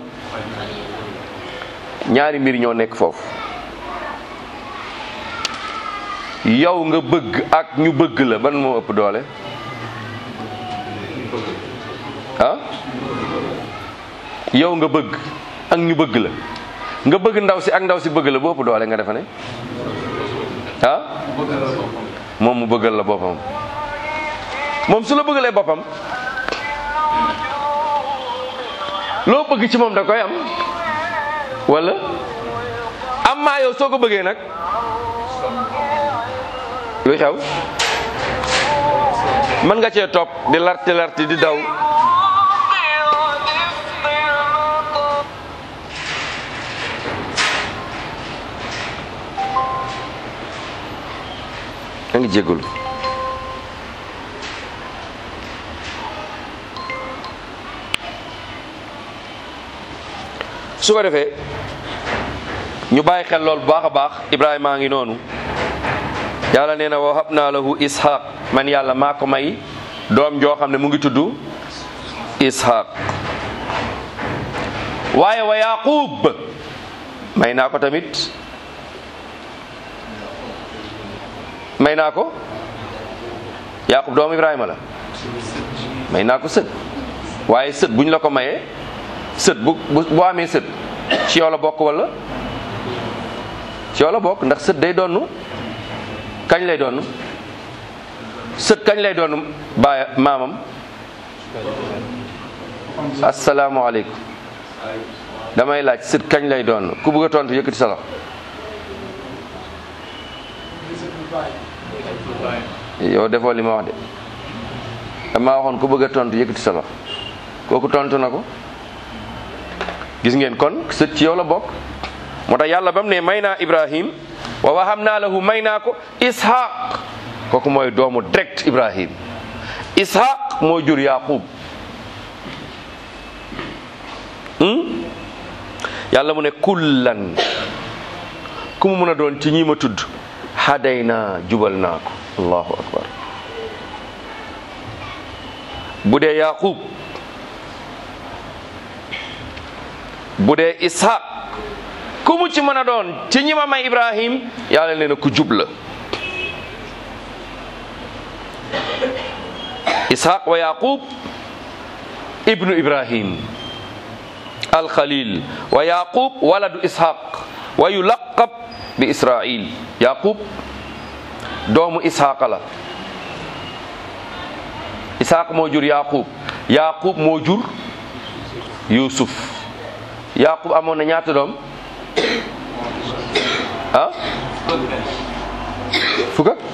ñaari mbir ñoo nekk foofu yow nga bëgg ak ñu bëgg la ban moo ëpp doole ah yow nga bëgg ak ñu bëgg la nga bëgg ndaw si ak ndaw si bëgg la boo ëpp doole nga defe ne ah moom mu bëggal la boppam moom su la bëggalee boppam loo bëgg ci moom da koy am wala am maa yow soo ko bëggee nag luy xew mën nga cee topp di larti larti di daw a ngi jégalu su ko defee ñu bàyyi xel lool bu baax a baax Ibrahima a ngi noonu yàlla nee na wa habna lahu ishaq man yàlla maa ko may doom joo xam ne mu ngi tudd ishaq waaye wa yaqub may naa ko tamit may naa ko yaqub doomu Ibrahima la may naa ko sët waaye sët buñ la ko mayee sët bu bu boo amee sët ci yow la bokk wala ci yow la bokk ndax sët day donnu kañ lay donnu sët kañ lay donnu baay maamam asalaamualeykum damay laaj sët kañ lay donnu ku bëgg a tontu yëkkati sa loxo yow defoo li ma wax de dama waxoon ku bëgg a tontu yëkkati sa loxo kooku tontu na ko gis ngeen kon sët ci yow la bokk moo tax yàlla ba mu ne may naa ibrahim wa waham naa lahu may naa ko ishaq kooku mooy doomu direct ibrahim ishaq moo jur yaqub yàlla mu ne kullan ku mu mën a doon ci ñi ma tudd haday naa jubal naa ko allahu akbar bu dee yaqub bu dee ishaq ku mu ci mën a doon ci ñi ma may ibrahim yàlla nee na ku jub la ishaq wa yaqub ibnu ibrahim alxalil wa yaqub waladu ishaq wa yulaqab bi israil yaqub doomu ishaqa la ishaq moo jur yaqub yaqub moo jur yusuf yaqub amoon na ñaata doom ah fukk ak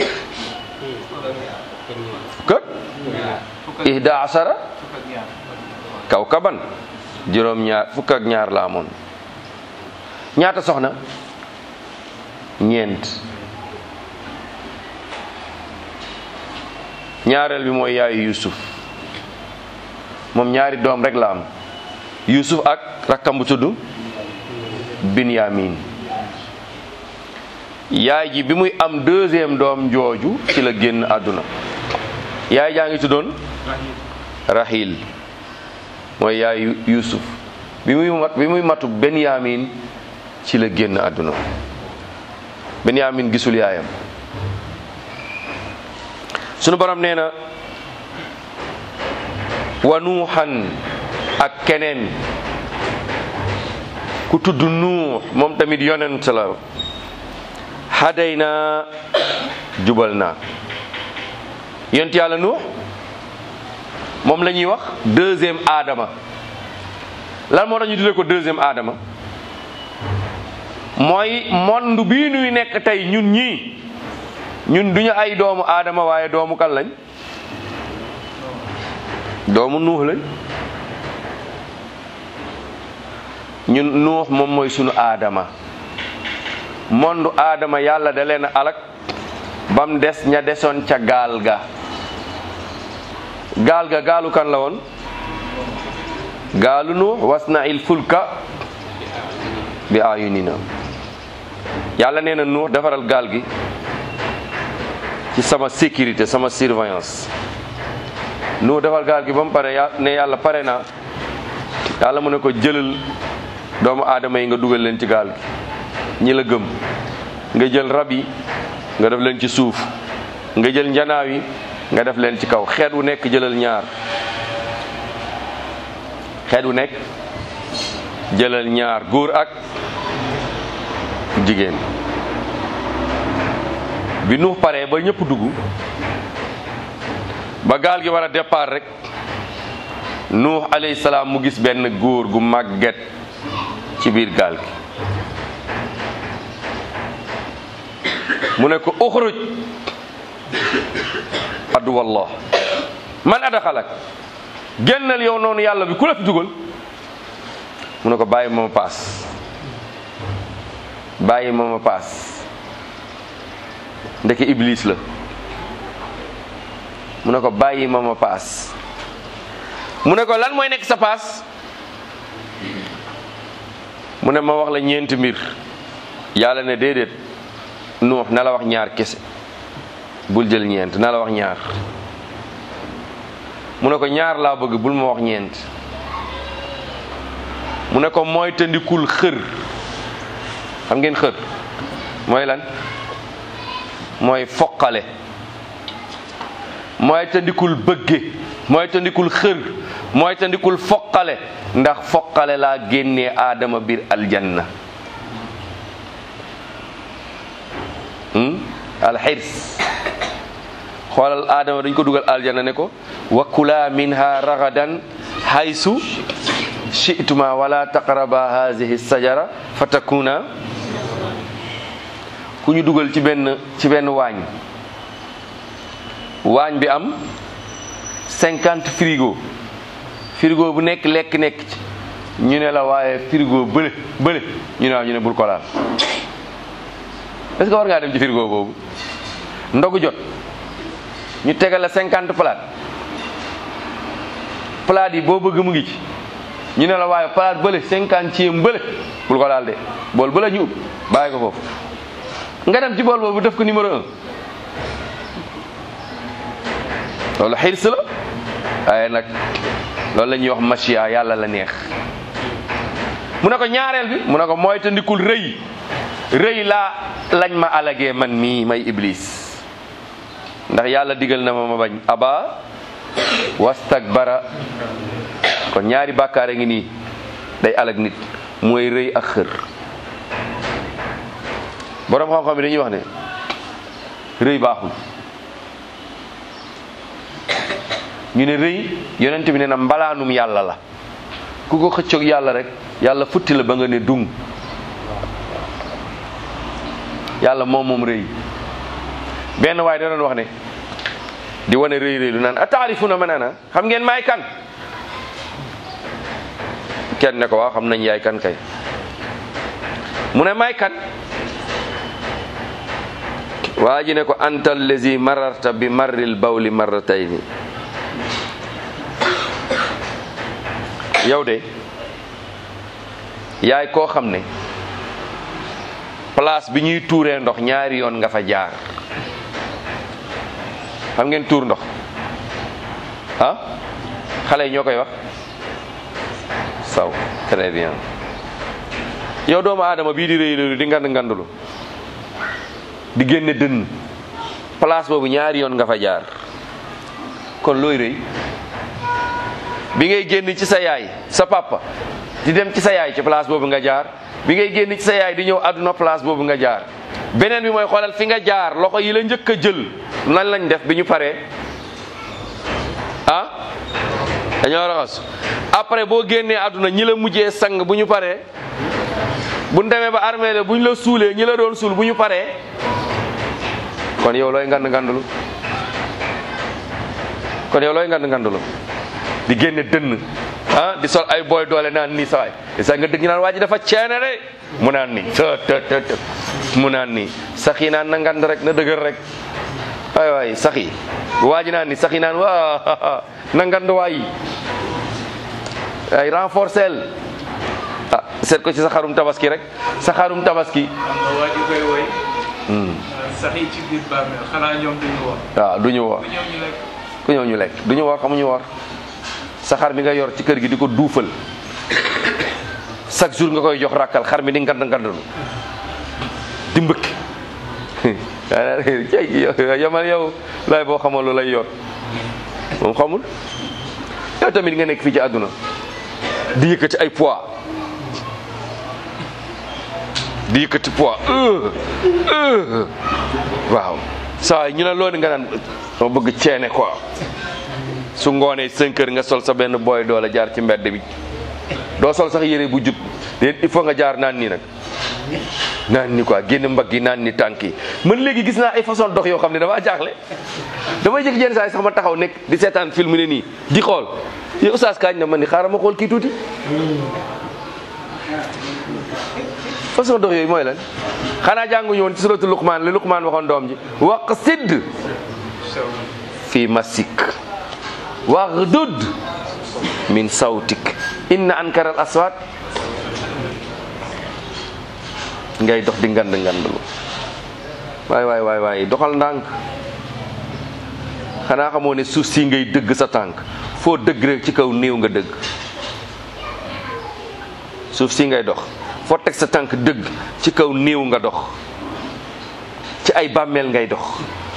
fukk ak ihda asara kawkaban juróom ñaar fukk ak ñaar la amoon ñaata soxna ñeent ñaareel bi mooy yaayu yusuf moom ñaari doom rek la am yusuf ak rakkam bu tudd binyamin yaay ji bi muy am deuxième doom jooju ci la génn àdduna yaay jaa ngi tuddoon rahil mooy yaayu yusuf bi muy mat bi muy matu benyamin ci la génn àdduna benyamin gisul yaayam sunu borom nee na wa nuuxan ak keneen ku tudd nuux moom tamit yonent la haday naa jubal naa yonent yàlla nuux moom la ñuy wax deuxième aadama lan moo tax ñu tuddee ko deuxième aadama mooy monde bii nuy nekk tey ñun ñii ñun duñu ay doomu aadama waaye doomu kan lañ doomu nuux lañ ñun nuux moom mooy sunu aadama monde aadama yàlla da leen alak bam des ña desoon ca gaal ga gaal ga gaalu kan la woon gaalu nuux wasna il fulka bi ayunina yàlla nee na nuux defaral gaal gi ci sama sécurité sama surveillance nuux defar gaal gi ba mu pare ya ne yàlla pare na yàlla mu ne ko jëlal doomu aadama yi nga dugal leen ci gaal gi ñi la gëm nga jël rab yi nga def leen ci suuf nga jël njanaaw yi nga def leen ci kaw xeet wu nekk jëlal ñaar xeet wu nekk jëlal ñaar góor ak jigéen bi nuux paree ba ñëpp dugg ba gaal gi war a départ rek nuux alayhi salaam mu gis benn góor gu màgget ci biir gaal gi mu ne ko uxruj addu wallah man adaxalak génnal yow noonu yàlla bi ku la fi dugal mu ne ko bàyyi ma ma paas bàyyi ma ma paas ndeke iblis la mu ne ko bàyyi ma ma paas mu ne ko lan mooy nekk sa paas mu ne ma wax la ñeenti mbir yàlla ne déedéet nuux na la wax ñaar kese bul jël ñeent na la wax ñaar mu ne ko ñaar laa bëgg bul ma wax ñeent mu ne ko mooy tëndikul xër xam ngeen xër mooy lan mooy foqale mooy tëndikul bëgge mooy tëndikul xër mooy tëndikul foqale ndax foqale laa génnee aadama biir aljanna alxirs xoolal aadama dañ ko dugal aljanna ne ko wa kula minha ragadan haysu shi'tuma wala taqraba hazihi sajara fa takuna ku ñu dugal ci benn ci benn waañ waañ bi am cinquante frigo frigo bu nekk lekk nekk ci ñu ne la waaye frigo bële bële ñu ne waaw ñu ne bul ko laal est-ce que war ngaa dem ci frigo boobu ndogu jot ñu tegal la cinquante palaat palaat yi boo bëgg mu ngi ci ñu ne la waaye palaat bële cinquantième bële bul ko laal de bool bële ñu ub bàyyi ko foofu nga dem ci bool boobu def ko numéro un loolu xirs la waaye nag loolu la ñuy wax machia yàlla la neex mu ne ko ñaareel bi mu ne ko mooy te ndikul rëy rëy laa lañ ma alagee man mii may iblis ndax yàlla digal na ma ma bañ aba wastakbara kon ñaari bàkkaar a ngi nii day alag nit mooy rëy ak xër boroom xam-xam yi dañuy wax ne rëy baaxul ñu ne rëy yonent bi ne na mbalaanum yàlla la ku ko xëccoog yàlla rek yàlla futti la ba nga ne dung yàlla moom moom rëy benn waaye da doon wax ne di wane rëy rëy lu naan a taarifuna man ana xam ngeen maay kan kenn ne ko waaw xam nañ yaay kan kay mu ne maay kan waa ji ne ko anta allazi mararta bi marril bawli marratayni yow de yaay koo xam ne place bi ñuy tuuree ndox ñaari yoon nga fa jaar xam ngeen tuur ndox ah xale yi ñoo koy wax saw très bien yow doomu aadama bii di rëy loolu di ngand ngandulu di génne dënn place boobu ñaari yoon nga fa jaar kon looy rëy bi ngay génn ci sa yaay sa papa di dem ci sa yaay ci place boobu nga jaar bi ngay génn ci sa yaay di ñëw àdduna place boobu nga jaar beneen bi mooy xoolal fi nga jaar loxo yi la njëkk a jël nan lañ def bi ñu paree ah dañoo raxas après boo génnee àdduna ñi la mujjee sang bu ñu paree bu ñu demee ba armée la bu ñu la suulee ñi la doon suul bu ñu paree kon yow looy ngand ngandulu kon yow looy ngand ngandulu di génne dënn ah di sol ay booy doole naan nii sawaay sa nga dëgg naan waa ji dafa ceene de mu naan nii të të të të mu naan nii sax yi naan na ngand rek na dëgër rek waay waay sax yi bu waa ji naan nii sax yi naan waa na ngand waay ay renforcel ah seet ko ci sa xarum tabaski rek sa xarum tabaski xam nga waa ji koy woy sax yi ci biir bàmmeel xanaa ñoom duñu wax waaw du ñu woor bu ñëw ñu lekk ku ñëw ñu lekk du ñu woor xamuñu woor sa xar mi nga yor ci kër gi di ko duufal chaque jour nga koy jox ràkkal xar mi di ngand ngandalu di mbëkk cay yamal yow lay boo xamal lu lay yor moom xamul yow tamit nga nekk fii ci àdduna di yëkkati ay poids di yëkkati poids euh euh waaw saa ñu ne loolu nga naan ma bëgg ceene quoi su ngoonee cinq heures nga sol sa benn booy doole jaar ci mbedd bi doo sol sax yére bu jub déet il faut nga jaar naan nii nag naan ni quoi génn mbagg yi naan ni tànk yi man léegi gis naa ay façon dox yoo xam ne damaa jaaxle damay jékki jenn saa yi sax ma taxaw nekk di seetaan film ne nii di xool yow oustaz kaañ na man ni xaaral ma xool kii tuuti façon dox yooyu mooy lan xanaa jànguñu woon ci suratu luqmaan li luqmaan waxoon doom ji waq sidd fi masik waghdud min sawtik inna ankara al aswat ngay dox di ngand ngandlu waay waay waay waay doxal ndànk xanaa xamoo ne suuf si ngay dëgg sa tànk foo dëgg rek ci kaw néew nga dëgg suuf si ngay dox foo teg sa tànk dëgg ci kaw néew nga dox ci ay bàmmeel ngay dox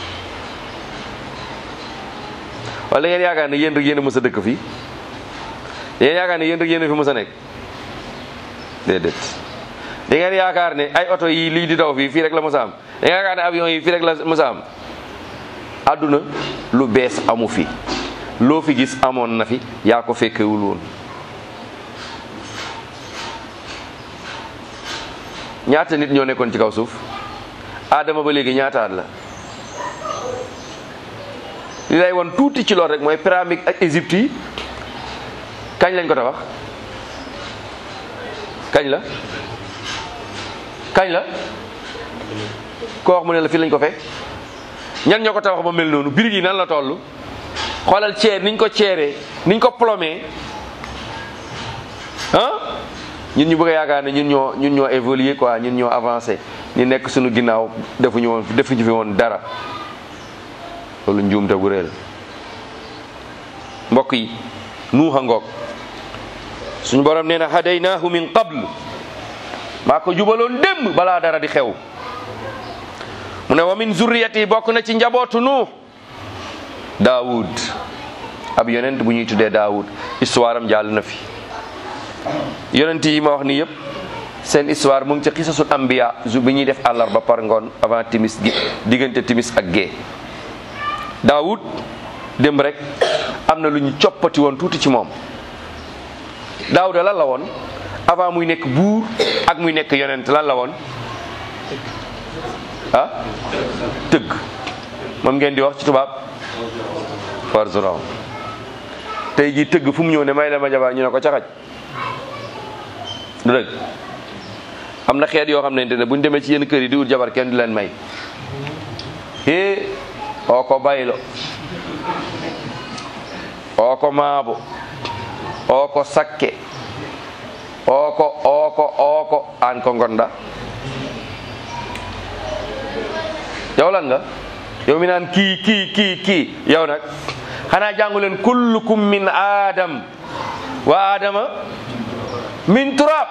wala ngeen yaakaar ne yéen rek yéen a mës a dëkk fii yéen yaakaar ne yéen rek yéen a fi mës a nekk déedéet da ngeen yaakaar ne ay oto yi lii di daw fii fii rek la mës a am da ngeen yaakaar ne avion yi fii rek la mës a am àdduna lu bees amu fi loo fi gis amoon na fi yaa ko fekkewul woon ñaata nit ñoo nekkoon ci kaw suuf Adama ba léegi ñaataat la li lay won tuuti ci lool rek mooy pyramide ak Égypte yi kañ lañ ko tabax kañ la kañ la ko wax mu ne la fii lañ ko fekk ñan ñoo ko tabax ba mel noonu birig yi nan la toll xoolal ceer niñ ko ceeree niñ ko plomé ah ñun ñu bëgg a yaakaar ne ñun ñoo ñun ñoo évolué quoi ñun ñoo avancé ñi nekk suñu ginnaaw defuñu woon defuñu fi woon dara loolu njuumte bu réel mbokk yi nuuxa ngoog suñu borom nee na hadaynaahu min qabl maa ko jubaloon démb balaa dara di xew mu ne wa min zurriyati bokk na ci njabootu nuux daawud ab yonent bu ñuy tuddee daawud histoire am jàll na fi yonent yi ma wax ni yëpp seen histoire mu ngi ci xisasul ambiya ju bi ñuy def àllarba par ngoon avant timis gi diggante timis ak gée daawud dem rek am na lu ñu coppati woon tuuti ci moom daawuda lan la woon avant muy nekk buur ak muy nekk yonent lan la woon ah tëgg moom ngeen di wax ci tubaab forgeron tey jii tëgg fu mu ñëw ne may la ma jabar ñu ne ko caxaj du dëgg am na xeet yoo xam ne ne bu ñu demee ci yenn kër yi di ut jabar kenn du leen may hee oo ko baylo oo ko maabo oo ko sakke oo ko oo ko oo ko aan ko ngonda yow lan nga yow mi naan kii kii kii kii yow nag xanaa jàngu leen kullukum min adam wa adama min turab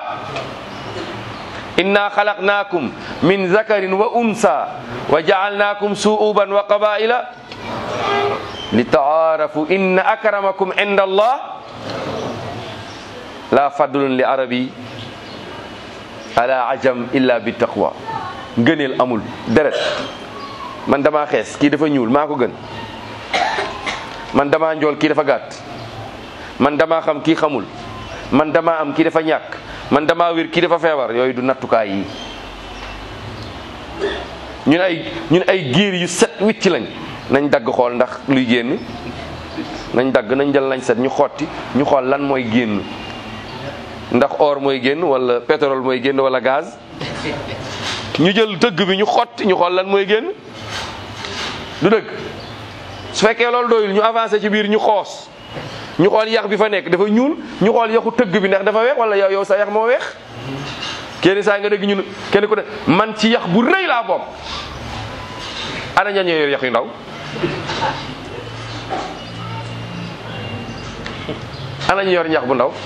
inna xalaqnaakum min zakarin wa unsa wa jaalnaakum suuban wa qabaila li taarafu inna akramakum inda allah la fadlun li arabi ala ajam illa bi taqwa ngëneel amul deret man damaa xees kii dafa ñuul maa ko gën man damaa njool kii dafa gàtt man damaa xam kii xamul man damaa am kii dafa ñàkk man damaa wér kii dafa feebar yooyu du nattukaay yi ñun ay ñun ay giir yu set wicc lañ nañ dagg xool ndax luy génn nañ dagg nañ jël lañ set ñu xotti ñu xool lan mooy génn ndax or mooy génn wala pétrole mooy génn wala gaz ñu jël dëgg bi ñu xotti ñu xool lan mooy génn du dëgg su fekkee loolu doyul ñu avancé ci biir ñu xoos ñu xool yax bi fa nekk dafa ñuul ñu xool yaxu tëgg bi ndax dafa weex wala yow yow sa yax moo weex kenn saa nga dégg ñun kenn ku ne man ci yax bu rëy laa bokk ana ña ñoo yor yax yu ndaw ana ñu yor ñax bu ndaw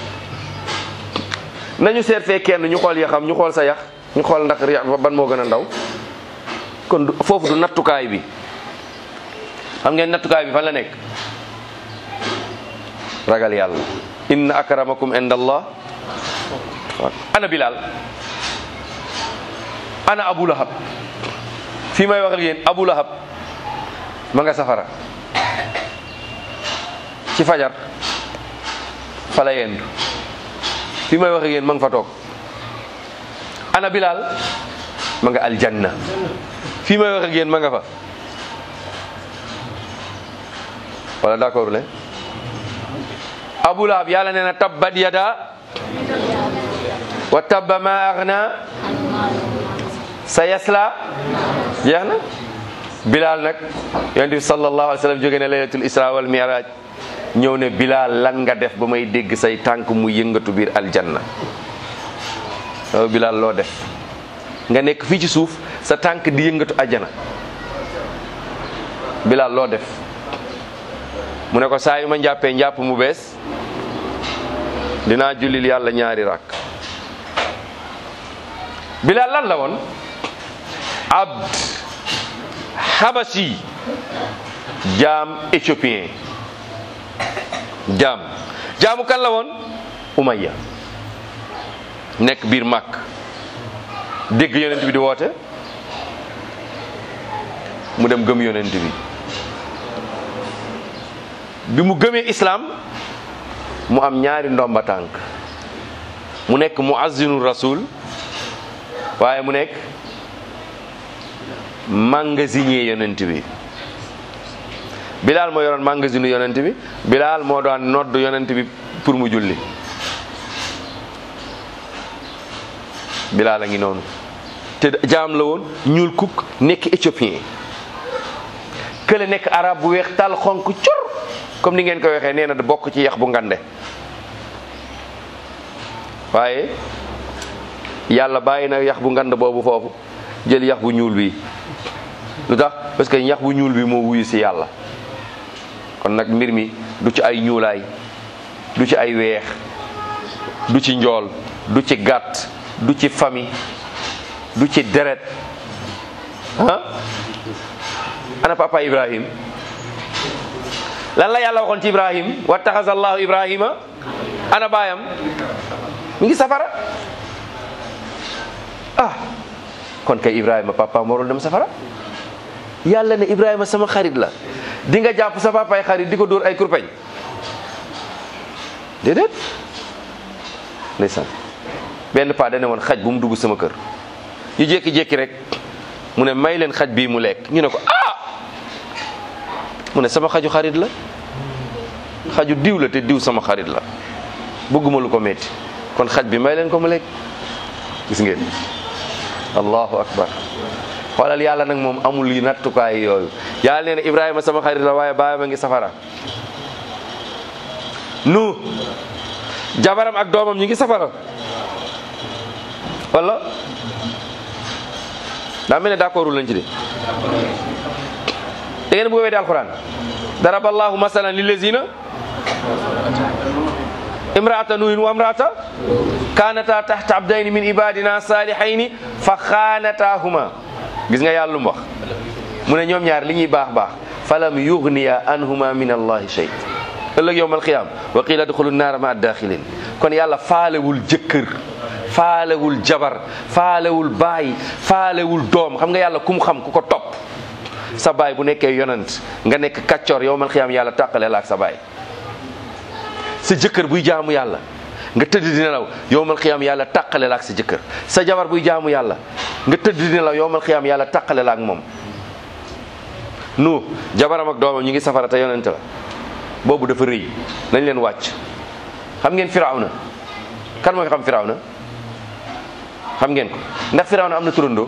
nañu seet fee kenn ñu xool yaxam ñu xool sa yax ñu xool ndax yax ban moo gën a ndaw kon du- foofu du nattukaay bi xam ngeen nattukaay bi fan la nekk ragal yàlla inna akramakum inda allah ana bilal ana abu lahab fii may wax ak yéen abu lahab ma nga safara ci fajar fa la yendu fii may wax ak yéen ma nga fa toog ana bilal ma nga aljanna fii may wax ak yéen ma nga fa wala d'accord le abu lahab yàlla nee na tabbat yada wa tabba ma aghna sa yasla jeex na bilal nag yonent bi sallallahu alayhi wa sallam jóge ne laylatul isra wal mi'raj ñëw ne bilal lan nga def ba may dégg say tànk mu yëngatu biir aljanna yow bilal loo def nga nekk fii ci suuf sa tànk di yëngatu ajjana bilal loo def mu ne ko saa yu ma njàppee njàpp mu bees dinaa jullil yàlla ñaari rakk bilal lan la woon abd habasi jaam éthiopien jaam jaamu kan la woon umayya nekk biir màkk dégg yonent bi di woote mu dem gëm yonent bi bi mu gëmee islam mu am ñaari ndomba tànk mu nekk muazzinu rasul waaye mu nekk magasinier yonent bi bilaal moo yoroon magasinu yonent bi bilaal moo daan nodd yonent bi pour mu julli bilaal a ngi noonu te jaam la woon ñuul kuk nekk éthiopien kële nekk arab bu weex tal xonk cur comme ni ngeen ko waxee nee na da bokk ci yax bu ngande waaye yàlla bàyyi na yax bu ngand boobu foofu jël yax bu ñuul bi lu tax parce que yax bu ñuul bi moo wuyu si yàlla kon nag mbir mi du ci ay ñuulaay du ci ay weex du ci njool du ci gàtt du ci famille du ci deret ah ana papa ibrahim lan la yàlla waxoon ci ibrahim wa taxasa allahu ibrahima ana baayam mi ngi safara ah kon kay ibrahima papa warul dem safara yàlla ne ibrahima sama xarit la di nga jàpp sa papaay xarit di ko dóor ay kurpeñ déedéet ndeysaan benn paa dane woon xaj bu mu dugg sama kër ñu jékki-jékki rek mu ne may leen xaj bii mu lekk ñu ne ko ah mu ne sama xaju xarit la xaju diw la te diw sama xarit la bëgguma lu ko metti kon xaj bi may leen ko mu lekk gis ngeen allahu akbar xoolal yàlla nag moom amul yi nattukaay yooyu yàlla nee na ibrahima sama xarit la waaye baayam a ngi safara nu jabaram ak doomam ñi ngi safara wala daa mel ne d'accordul lañ ci de da ngeen bëgg a weddi alquran daraba allahu masalan lillazina imraata nuhin wa imraata kanata tahta abdayni min ibadina salihayni fa xaanatahuma gis nga yàlla lu mu wax mu ne ñoom ñaar li ñuy baax baax falam yugniya anhuma min allahi shay ëllëg yowm alqiyam wa qila adxulu naara ma addaxilin kon yàlla faalewul jëkkër faalewul jabar faalewul baay faalewul doom xam nga yàlla ku mu xam ku ko topp sa baay bu nekkee yonant nga nekk kaccoor yowmal xiyaam yàlla tàqale la ak sa baay sa jëkkër buy jaamu yàlla nga tëdd di nelaw yowmal xiyaam yàlla tàqale la ak sa jëkkër sa jabar buy jaamu yàlla nga tëdd di nelaw yowmal xiyaam yàlla tàqale la ak moom nu jabaram ak doomam ñu ngi safara te yonent la boobu dafa rëy nañ leen wàcc xam ngeen firawna kan moo fi xam firawna xam ngeen ko ndax firawna am na turandoo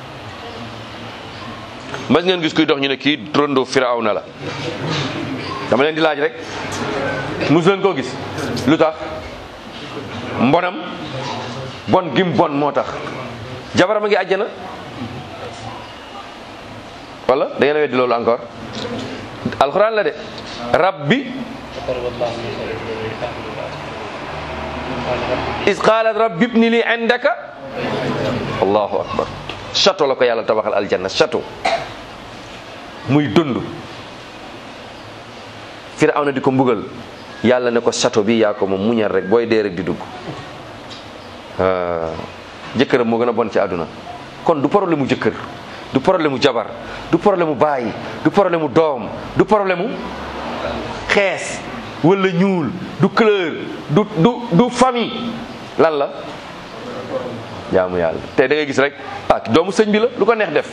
mas ngeen gis kuy dox ñu ne kii turandoo firawna la dama leen di laaj rek mus leen koo gis lu tax mbonam bon gim bon moo tax jabaram a ngi àjjana wala da ngeen a weddi loolu encore alxuraan la de rabbi is qaalat rabbi ibni li indaka allahu akbar château la ko yàlla tabaxal aljanna château muy dund firawna di ko mbugal yàlla ne ko château bi yaa ko moom muñal rek booy dee rek di dugg jëkkëram moo gën a bon ci àdduna kon du problème mu jëkkër du problème mu jabar du problème mu baay du problème mu doom du problème mu xees wala ñuul du couleur du du du famille lan la jaamu yàlla te da ngay gis rek ah doomu sëñ bi la lu ko neex def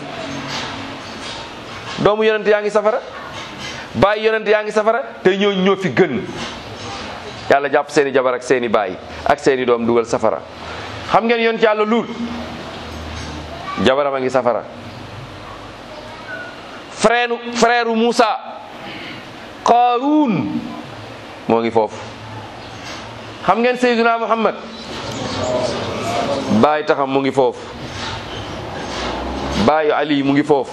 doomu yonent yaa ngi safara baay yonent yaa ngi safara te ñoo ñoo fi gën yàlla jàpp seeni jabar ak seeni baay ak seeni doom dugal safara xam ngeen yonent yàlla luut jabaram a ngi safara frère frère Moussa Qaaruun moo ngi foofu xam ngeen Seydina Muhammad baay taxam mu ngi foofu baayu Ali mu ngi foofu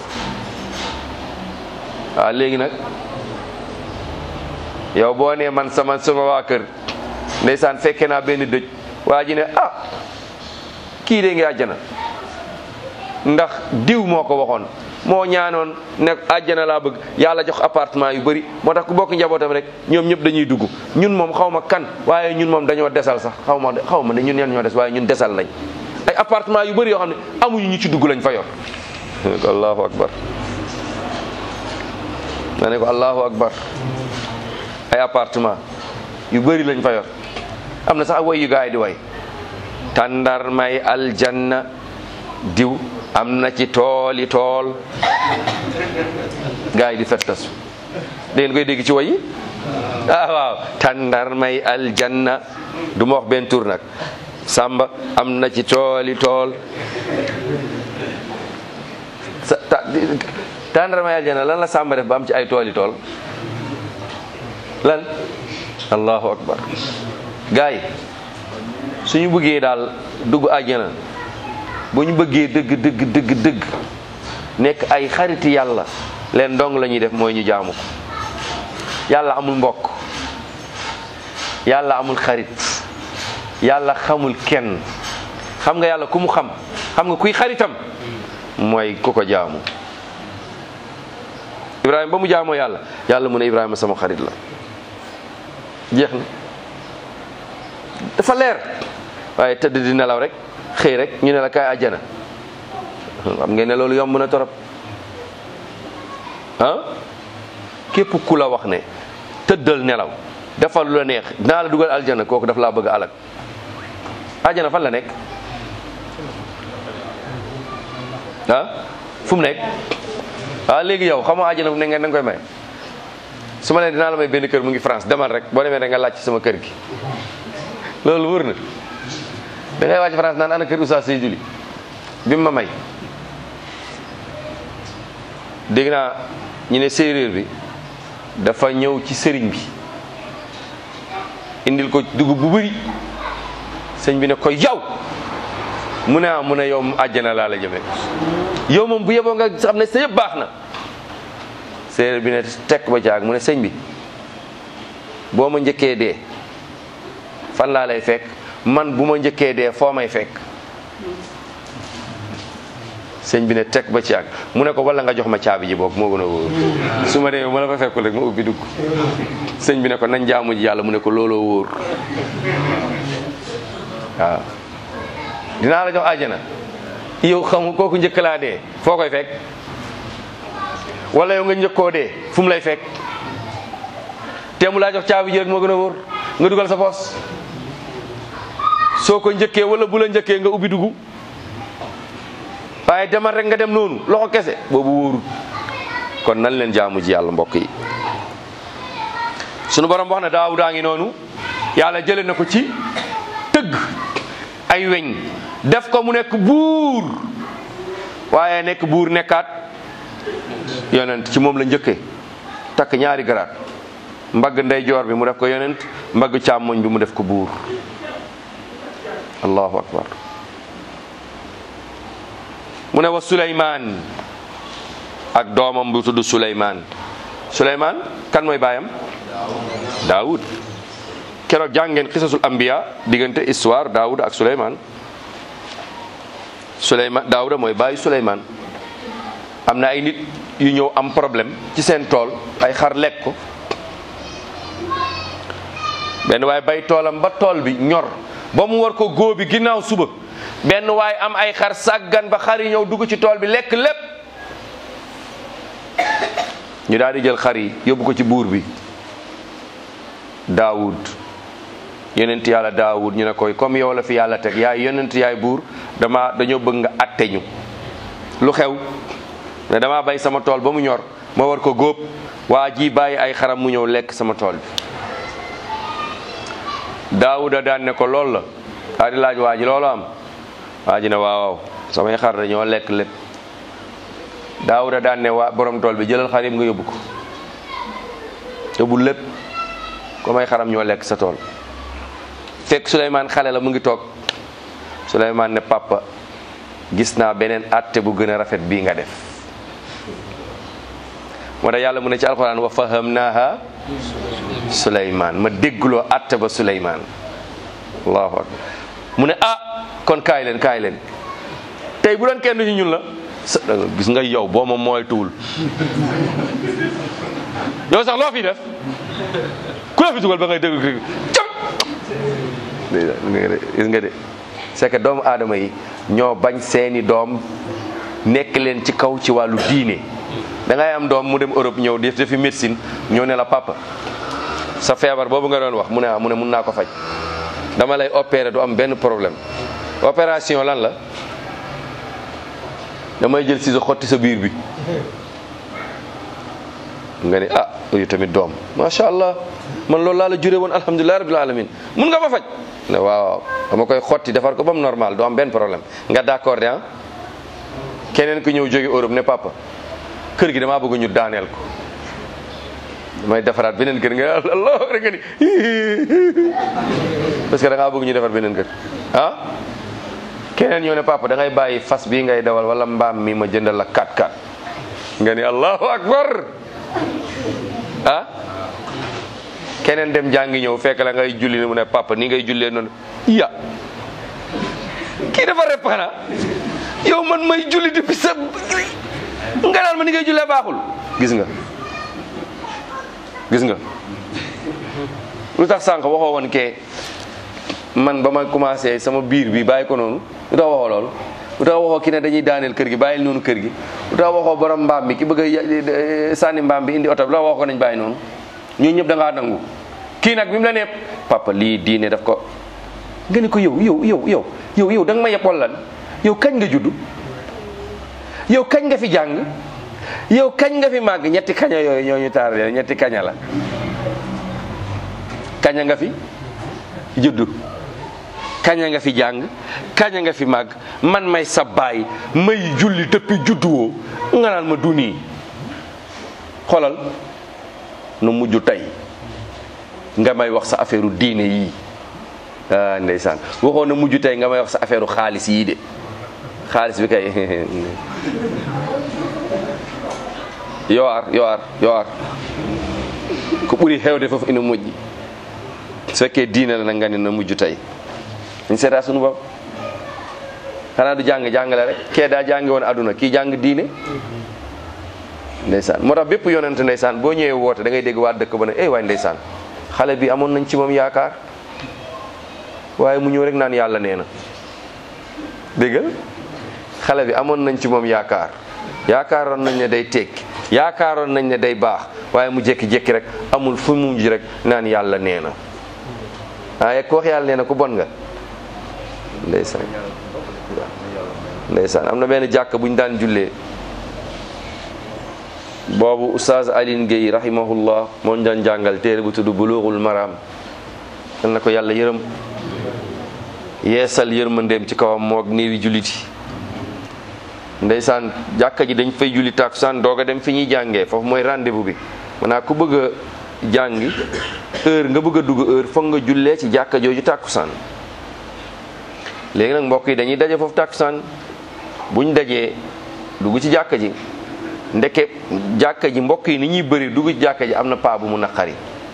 waaw léegi nag yow boo nee man sama sama waa kër ndeysaan fekke naa benn dëj waa ji ne ah kii de ngi àjjana ndax diw moo ko waxoon moo ñaanoon ne àjjana laa bëgg yàlla jox appartement yu bëri moo tax ku bokk njabootam rek ñoom ñëpp dañuy dugg ñun moom xaw ma kan waaye ñun moom dañoo desal sax xaw ma xaw ma ne ñun ñeen ñoo des waaye ñun desal lañ ay appartement yu bëri yoo xam ne amuñu ñu ci dugg lañ fa yor ko allahu akbar ma ne ko allahu akbar ay appartement yu bëri lañ fa yor am na sax way yu gaay di way tàndar may aljanna diw am na ci tooli tool gaa yi di fettasu da ngeen koy dégg ci way yi ah waaw tàndar may aljanna du ma wax benn tur nag samba am na ci tooli tool sa tàndar may aljanna lan la samba def ba am ci ay tooli tool lan allahu akbar gaa yi suñu bëggee daal dugg àjjana bu ñu bëggee dëgg dëgg dëgg dëgg nekk ay xariti yàlla leen dong la ñuy def mooy ñu jaamu ko yàlla amul mbokk yàlla amul xarit yàlla xamul kenn xam nga yàlla ku mu xam xam nga kuy xaritam mooy ku ko jaamu Ibrahima ba mu jaamoo yàlla yàlla mu ne Ibrahima sama xarit la jeex na dafa leer waaye tëdd di nelaw rek xëy rek ñu ne la kaay àjjana xam ngeen ne loolu yomb na torop ah képp ku la wax ne tëddal nelaw defal lu la neex dinaa la dugal aljana kooku daf laa bëgg alag àjjana fan la nekk ah fu mu nekk ah léegi yow xam nga àjjana fu ne ngeen da nga koy may su ma leen dinaa la may benn kër mu ngi France demal rek boo demee da nga laaj ci sama kër gi loolu wër na da ngay wàcc France naan ana kër Oustaz Seydou Ly bi mu ma may dégg naa ñu ne séeréer bi dafa ñëw ci sëriñ bi indil ko dugub bu bëri sëñ bi ne ko yow mu ne ah mu ne yow mu àjjana laa la jëmee yow moom bu yeboo nga xam ne sa yëpp baax na séeréer bi ne tekk ba caag mu ne sëñ bi boo ma njëkkee dee fan laa lay fekk man bu ma njëkkee dee foo may fekk sëñ bi ne teg ba ci àgg mu ne ko wala nga jox ma caabi ji boog moo gën a wóor su ma demee ma la fa fekkul rek ma ubbi dugg sëñ bi ne ko nañ jaamu ji yàlla mu ne ko looloo wóor waaw dinaa la jox àjjana yow xam kooku njëkk laa dee foo koy fekk wala yow nga njëkkoo dee fu mu lay fekk te mu laa jox caabi ji rek moo gën a wóor nga dugal sa poos soo ko njëkkee wala bu la njëkkee nga ubbi dugg waaye demal rek nga dem noonu loxo kese boobu wóorut kon nan leen jaamu ji yàlla mbokk yi sunu borom wax na daawudaa ngi noonu yàlla jële na ko ci tëgg ay weñ def ko mu nekk buur waaye nekk buur nekkaat yonent ci moom la njëkkee takk ñaari garaat mbagg ndeyjoor bi mu def ko yonent mbagg càmmoñ bi mu def ko buur allahu akbar mu ne wa suleymaan ak doomam bu tudd suleymaan suleymaan kan mooy baayam daawud keroog jàngeen xisasul ambiya diggante histoire daawud ak suleymaan suleymaan daawuda mooy baayu suleymaan am na ay nit yu ñëw am problème ci seen tool ay xar lekk ko benn waaye bay toolam ba tool bi ñor ba mu war ko góobi ginnaaw suba benn waaye am ay xar sàggan ba xar yi ñëw dugg ci tool bi lekk lépp ñu daal di jël xar yi yóbbu ko ci buur bi daawud yonent yàlla daawud ñu ne koy comme yow la fi yàlla teg yaay yonent yaay buur dama dañoo bëgg nga atte ñu lu xew ne dama bay sama tool ba mu ñor ma war ko góob waa ji bàyyi ay xaram mu ñëw lekk sama tool bi daawuda daan ne ko loolu la daa di laaj waa ji loolu am waa ji ne waaw waaw samay xar dañoo lekk lépp daawuda daan ne waa borom tool bi jëlal xar yëpp nga yóbbu ko yóbbu lépp comme ay xaram ñoo lekk sa tool fekk Souleymane xale la mu ngi toog Souleymane ne papa gis naa beneen atte bu gën a rafet bii nga def moo tax yàlla mu ne ci alxuraan wa fahamnaha Souleymane ma déggloo atte ba Souleymane allahu akbar mu ne ah kon kaay leen kaay leen tey bu doon kenn ci ñun la sa gis nga yow boo ma mooy tuul yow sax loo fi def ku la fi dugal ba ngay déglu kii cam gis nga de c'est que doomu aadama yi ñoo bañ seeni doom nekk leen ci kaw ci wàllu diine da ngay am doom mu dem Europe ñëw def defi médecine ñëw ne la papa sa feebar boobu nga doon wax mu ne ah mu ne mun naa ko faj dama lay opérer du am benn problème opération lan la damay jël ciseau xotti sa biir bi nga ni ah yu tamit doom macha allah man loolu laa la juree woon alhamdulilah rabbil alamin mun nga ma faj ne waaw dama koy xotti defar ko ba mu normal du am benn problème nga d'accord de ah keneen ku ñëw jóge Europe ne papa kër gi damaa bëgg ñu daaneel ko damay defaraat beneen kër nga allah rek nga ni parce que da ngaa bëgg ñu defar beneen kër ah keneen ñoo ne papa da ngay bàyyi fas bii ngay dawal wala mbaam mi ma jëndal la 4x4 nga ni allahu akbar ah keneen dem jàngi ñëw fekk la ngay julli mu ne papa ni ngay jullee noonu ya kii dafa rep xanaa yow man may julli depuis sa nga naan ma ni ngay jullee baaxul gis nga gis nga lu tax sànq waxoo woon kee man ba ma commencé sama biir bi bàyyi ko noonu lu tax waxoo loolu lu tax waxoo ki ne dañuy daaneel kër gi bàyyil noonu kër gi lu tax waxoo borom mbaam mi ki bëgg a sànni mbaam bi indi oto bi lu tax waxoo ko nañ bàyyi noonu ñoo ñëpp da ngaa nangu kii nag bi mu la nee papa lii diine daf ko nga ni ko yow yow yow yow yow yow da nga ma yeb wala lan yow kañ nga judd yow kañ nga fi jàng yow kañ nga fi màgg ñetti kaña yooyu ñoo ñu taar ñetti kaña la kaña nga fi juddu kaña nga fi jàng kaña nga fi màgg man may sa baay may julli depuis judduwoo nga naan ma du nii xoolal nu mujj tey nga may wax sa affaire diine yii ah ndeysaan waxoon na mujj tey nga may wax sa affaire xaalis yii de xaalis bi kay yoo ar yoo ar yoo ar ko ɓuri hewde fof ina moƴƴi so fekkee diine la nag nga ne na mujj tey ñu seetaa sunu bopp xanaa du jàng jàngale rek kee daa jàngi woon aduna kii jàng diine ndeysaan moo tax bépp yonent ndeysaan boo ñëwee woote da ngay dégg waa dëkk ba ne eh waay ndeysaan xale bi amoon nañ ci moom yaakaar waaye mu ñëw rek naan yàlla nee na déggal xale bi amoon nañ ci moom yaakaar yaakaaroon nañ ne day tekki yaakaaroon nañ ne day baax waaye mu jékki-jékki rek amul fu mu mujj rek naan yàlla nee na waaye ku wax yàlla nee na ku bon nga ndeysaan ndeysaan am na benn jàkk bu ñu daan jullee boobu oustaz Aline Gueye rahimahullah moo ñu daan jàngal téere bu tudd bulughul maram yal na ko yàlla yërëm yeesal yërmandeem ci kawam moog néewi julliti ndeysaan jàkka ji dañ fay julli takusaan doog a dem fi ñuy jàngee foofu mooy rendez-vous bi maanaam ku bëgg a jàngi heure nga bëgg a dugg heure foog nga jullee ci jàkka jooju takusaan léegi nag mbokk yi dañuy daje foofu takusaan buñ dajee dugg ci jàkka ji ndeke jàkka ji mbokk yi ni ñuy bëri dugg ci jàkka ji am na paa bu mu naqari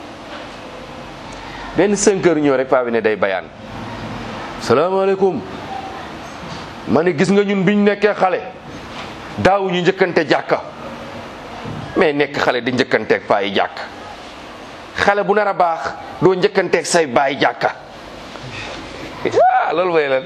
benn cinq heures ñëw rek paa bi ne day bayaan salaamaaleykum ma ne gis nga ñun biñ nekkee xale daawu ñu njëkkante jàkka mais nekk xale di njëkkanteeg paa yi jàkk xale bu nar a baax doo njëkkanteeg say baay jàkka ah loolu mooy lan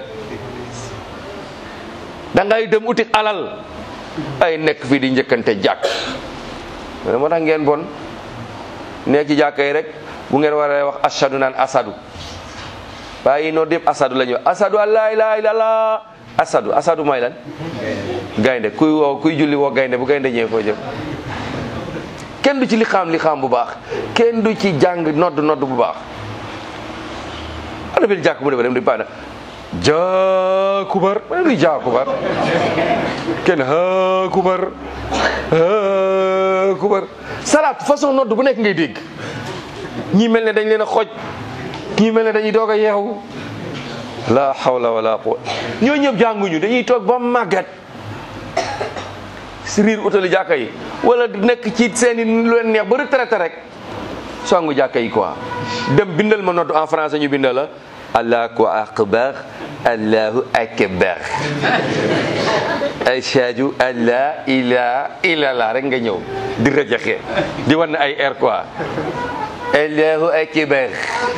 da ngay dem uti alal ay nekk fii di njëkkante jàkk moo tax ngeen bon nekk ci jàkka yi rek bu ngeen waree wax ashadu naan asadu waaye noo dépp asadu la ñuy wax asadu an laa ilaaha illallah asadu asadu mooy lan gaynde kuy woo kuy julli woo gaynde bu gaynde ñëwee foo jëm kenn du ci li xam li xam bu baax kenn du ci jàng nodd nodd bu baax ana benn jàkk bu dem dem di paana jaakubar ma luy jaakubar kenn haakubar haakubar salaat façon nodd bu nekk ngay dégg ñii mel ne dañ leen a xooj ñii mel ne dañuy doog a yeewu la hawla wala quwwata ñoo ñëpp jànguñu dañuy toog ba màggat si riir utali jàkka yi wala nekk ci seeni lu leen neex ba retraité rek songu jàkka yi quoi dem bindal ma nodd en français ñu bindal la allahu akbar allahu akbar ashhadu an la ilaha illallah rek nga ñëw di rajaxe di wan ay air quoi allahu akbar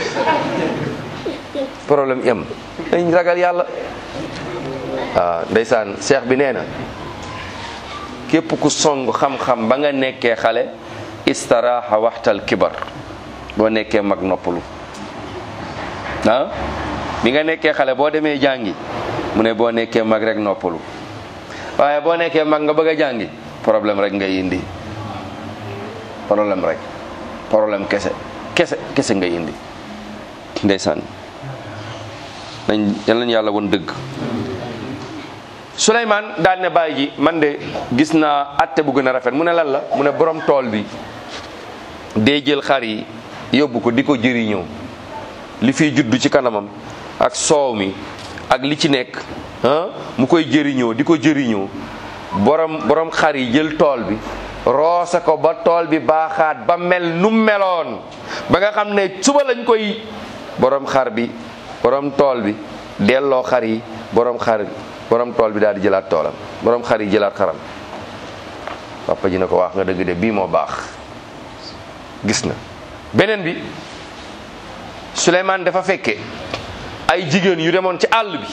problème yam dañ ragal yàlla waaw ndeysaan cheikh bi nee na képp ku song xam-xam ba nga nekkee xale istaraha waxtal kibar boo nekkee mag noppalu ah bi nga nekkee xale boo demee jàngi mu ne boo nekkee mag rek noppalu waaye boo nekkee mag nga bëgg a jàngi problème rek ngay indi problème rek problème kese kese kese ngay indi ndeysaan nañ yal nañu yàlla woon dëgg Souleymane daal ne bàyyi ji man de gis naa atte bu gën a rafet mu ne lan la mu ne borom tool bi day jël xar yi yóbbu ko di ko jëriñoo li fiy juddu ci kanamam ak soow mi ak li ci nekk ah mu koy jëriñoo di ko jëriñoo borom borom xar yi jël tool bi roose ko ba tool bi baaxaat ba mel nu meloon ba nga xam ne suba lañ koy borom xar bi borom tool bi delloo xar yi borom xar borom tool bi daal di jëlaat toolam borom xar yi jëlaat xaram papa ji ne ko wax nga dëgg de bii moo baax gis na beneen bi Souleymane dafa fekke ay jigéen yu demoon ci àll bi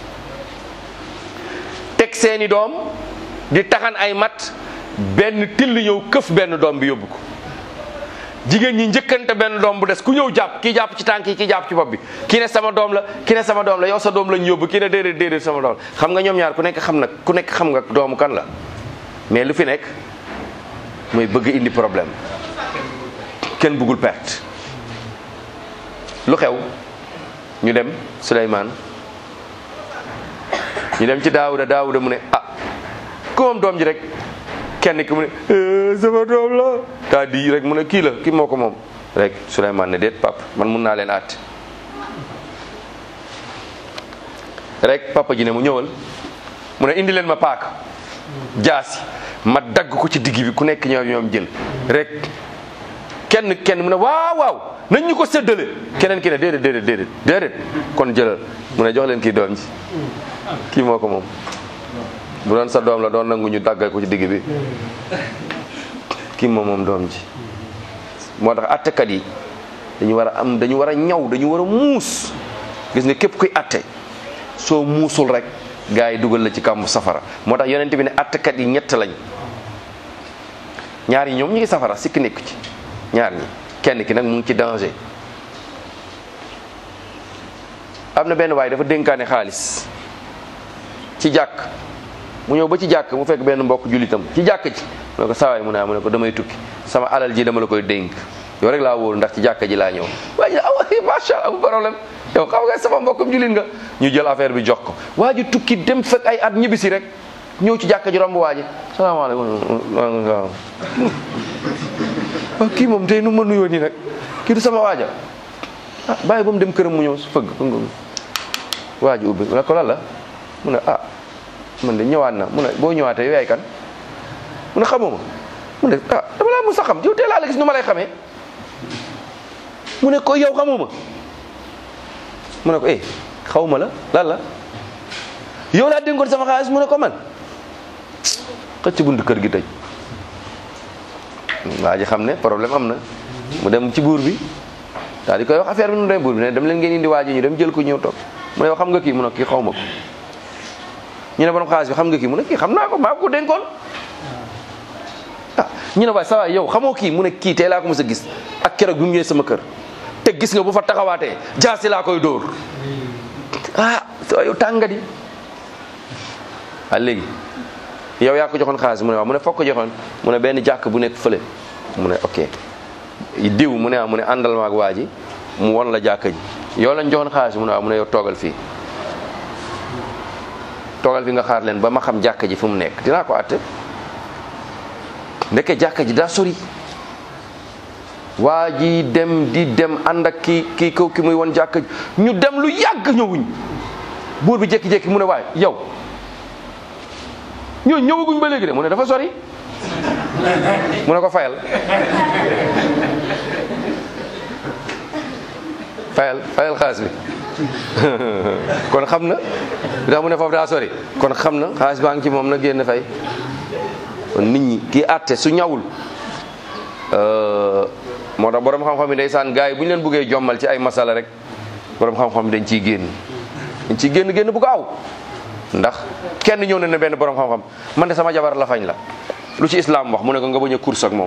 teg seeni doom di taxan ay mat benn till ñëw këf benn doom bi yóbbu ko jigéen ñi njëkkante benn doom bu des ku ñëw jàpp kii jàpp ci tànk yi kii jàpp ci bopp bi kii ne sama doom la kii ne sama doom la yow sa doom lañ yóbbu kii ne déedéet déedéet sama doom la xam nga ñoom ñaar ku nekk xam na ku nekk xam nga doomu kan la mais lu fi nekk mooy bëgg indi problème kenn bëggul perte lu xew ñu dem Souleymane ñu dem ci Daawuda Daawuda mu ne ah ku moom doom ji rek kenn ki mu ne "Eh, sama doom la daa di rek mu ne kii la kii moo ko moom rek Souleymane ne déet papa man mun naa leen àtte rek papa ji ne mu ñëwal mu ne indi leen ma paaka jaasi ma dagg ko ci digg bi ku nekk ñoom ñoom jël rek kenn kenn mu ne waaw waaw nañ ñu ko séddale keneen ki ne déedéet déedéet déedéet déedéet kon jëlal mu ne jox leen kii doom ji kii moo ko moom bu doon sa doom la doon nangu ñu daggal ko ci digg bi kii moom moom doom ji moo tax attekat yi dañu war a am dañu war a ñaw dañu war a muus gis nga képp kuy atte soo muusul rek gars yi dugal la ci kàmbu safara moo tax yonent bi ne attekat yi ñett lañ ñaar yi ñoom ñu ngi safara sikki nekk ci ñaar ñi kenn ki nag mu ngi ci danger am na benn waay dafa dénkaane xaalis ci jàkk mu ñëw ba ci jàkk mu fekk benn mbokk jullitam ci jàkk ji mu ne ko sawaay mu ne ah mu ne ko damay tukki sama alal ji dama la koy dénk yow rek laa wóolu ndax ci jàkk ji laa ñëw waaye awa macha allah amul problème yow xam nga sama mbokkum jullit nga ñu jël affaire bi jox ko waa ji tukki dem fekk ay at ñibbisi rek ñëw ci jàkk ji romb waa ji salaamaaleykum waaw waaw kii moom tey nu ma nuyoo nii nag kii du sama waaja ah bàyyi ba mu dem këram mu ñëw su fëgg waa ji ubbi mu ne ko lan la mu ne ah man de ñëwaat na mu ne boo ñëwaatee yow yaay kan mu ne xamoo ma mu ne ah dama laa mës a xam yow tey laa la gis nu ma lay xamee mu ne ko yow xamoo ma mu ne ko eh xaw ma la lan la yow laa dénkoon sama xaalis mu ne ko man xëcc bunt kër gi tëj waa ji xam ne problème am na mu dem ci buur bi daal di koy wax affaire bi nu dem buur bi ne dem leen ngeen indi waa ji ñu dem jël ko ñëw toog mu ne yow xam nga kii mu ne kii xaw ma ko ñu ne borom xaalis bi xam nga kii mu ne kii xam naa ko maa ko dénkoon ah ñu ne waay sa waay yow xamoo kii mu ne kii tey laa ko mos a gis ak keroog bi mu ñëwee sama kër te gis nga bu fa taxawaatee jaasi laa koy dóor ah sa yow tàngadi ah léegi yow yaa ko joxoon xaalis mu ne waaw mu ne foog ko joxoon mu ne benn jàkk bu nekk fële mu ne ok diw mu ne ah mu ne àndal ma ak waa ji mu won la jàkk ji yow lañ joxoon xaalis mu ne waaw mu ne yow toogal fii toogal fi nga xaar leen ba ma xam jàkk ji fu mu nekk dinaa ko àtte ndeke jàkk ji daa sori waa ji dem di dem ànd ak ki kii kaw ki muy won jàkk ji ñu dem lu yàgg ñëwuñ buur bi jékki-jékki mu ne waay yow ñoo ñëwaguñ ba léegi de mu ne dafa sori mu ne ko fayal fayal fayal xaalis bi kon xam na bi tax mu ne foofu daa sori kon xam na xaalis baa ngi ci moom na génn fay kon nit ñi kii àtte su ñawul moo tax borom xam-xam yi ndeysaan gars yi bu ñu leen buggee jommal ci ay masala rek borom xam-xam yi dañ ciy génn dañ ciy génn génn bu gaaw ndax kenn ñëw na ne benn borom xam-xam man de sama jabar la fañ la lu ci islam wax mu ne ko nga bañ a course ak moom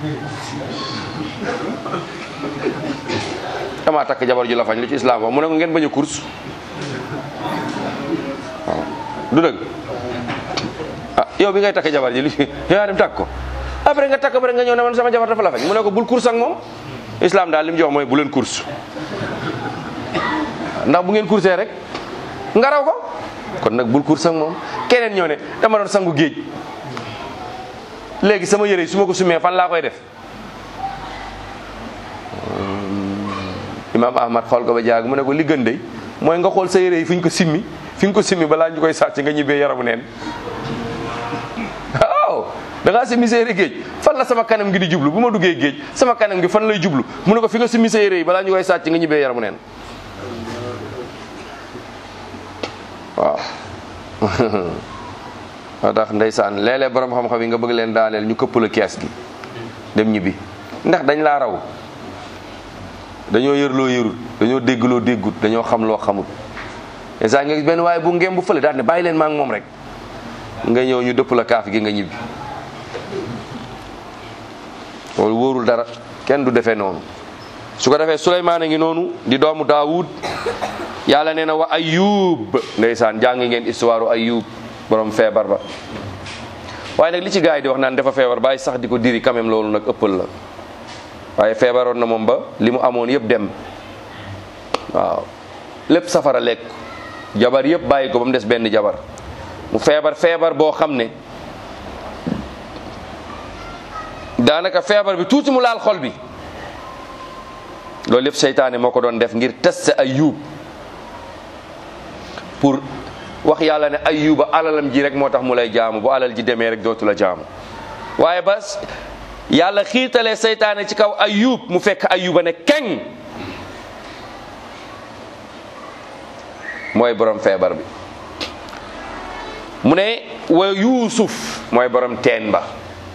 damaa takk jabar ju la fañ lu ci islam wax mu ne ko ngeen bañ a course waaw du dëgg ah yow bi ngay takk jabar ji lu ci yaa dem takk ko après nga takk après nga ñëw ne man sama jabar dafa la fañ mu ne ko bul course ak moom islam daal li mu jox mooy bu leen course ndax bu ngeen coursee rek nga raw ko kon nag bul course ak moom keneen ñëw ne dama doon sangu géej léegi sama yére yi su ma ko sumee fan laa koy def imaam ahmad xool ko ba jaag mu ne ko li gën de mooy nga xool sa yére yi fi ñu ko simmi fi nga ko simmi balaa ñu koy sàcc nga ñibbee yaramu neen waaw da ngaa simmi sa yére géej fan la sama kanam gi di jublu bu ma duggee géej sama kanam gi fan lay jublu mu ne ko fi nga simmi sa yére yi balaa ñu koy sàcc nga ñibbee yaramu neen waaw moo tax ndeysaan léeg-léeg borom xam-xam yi nga bëgg leen daaneel ñu këpp la kees gi dem ñibbi ndax dañ laa raw dañoo yër loo yërut dañoo dégg loo déggut dañoo xam loo xamut ndeysaan nga gis benn waaye bu ngem bu fële daal ne bàyyi leen maa ngi moom rek nga ñëw ñu dëpp la kaaf gi nga ñibbi loolu wóorul dara kenn du defee noonu su ko defee Suleymaan a ngi noonu di doomu Daawud yàlla nee na wa Ayub ndeysaan jàng ngeen histoire Ayub borom feebar ba waaye nag li ci gars yi di wax naan dafa feebar bàyyi sax di ko diri quand même loolu nag ëppal la waaye feebaroon na moom ba li mu amoon yëpp dem waaw lépp safara lekk jabar yëpp bàyyi ko ba mu des benn jabar mu feebar feebar boo xam ne daanaka feebar bi tuuti mu laal xol bi loolu lépp seytaane moo ko doon def ngir test Ayub pour wax yàlla ne Ayuba alalam ji rek moo tax mu lay jaamu bu alal ji demee rek dootu la jaamu waaye ba yàlla xiirtalee seytaane ci kaw Ayub mu fekk Ayuba ne keng mooy borom feebar bi mu ne wa Yuusuf mooy borom teen ba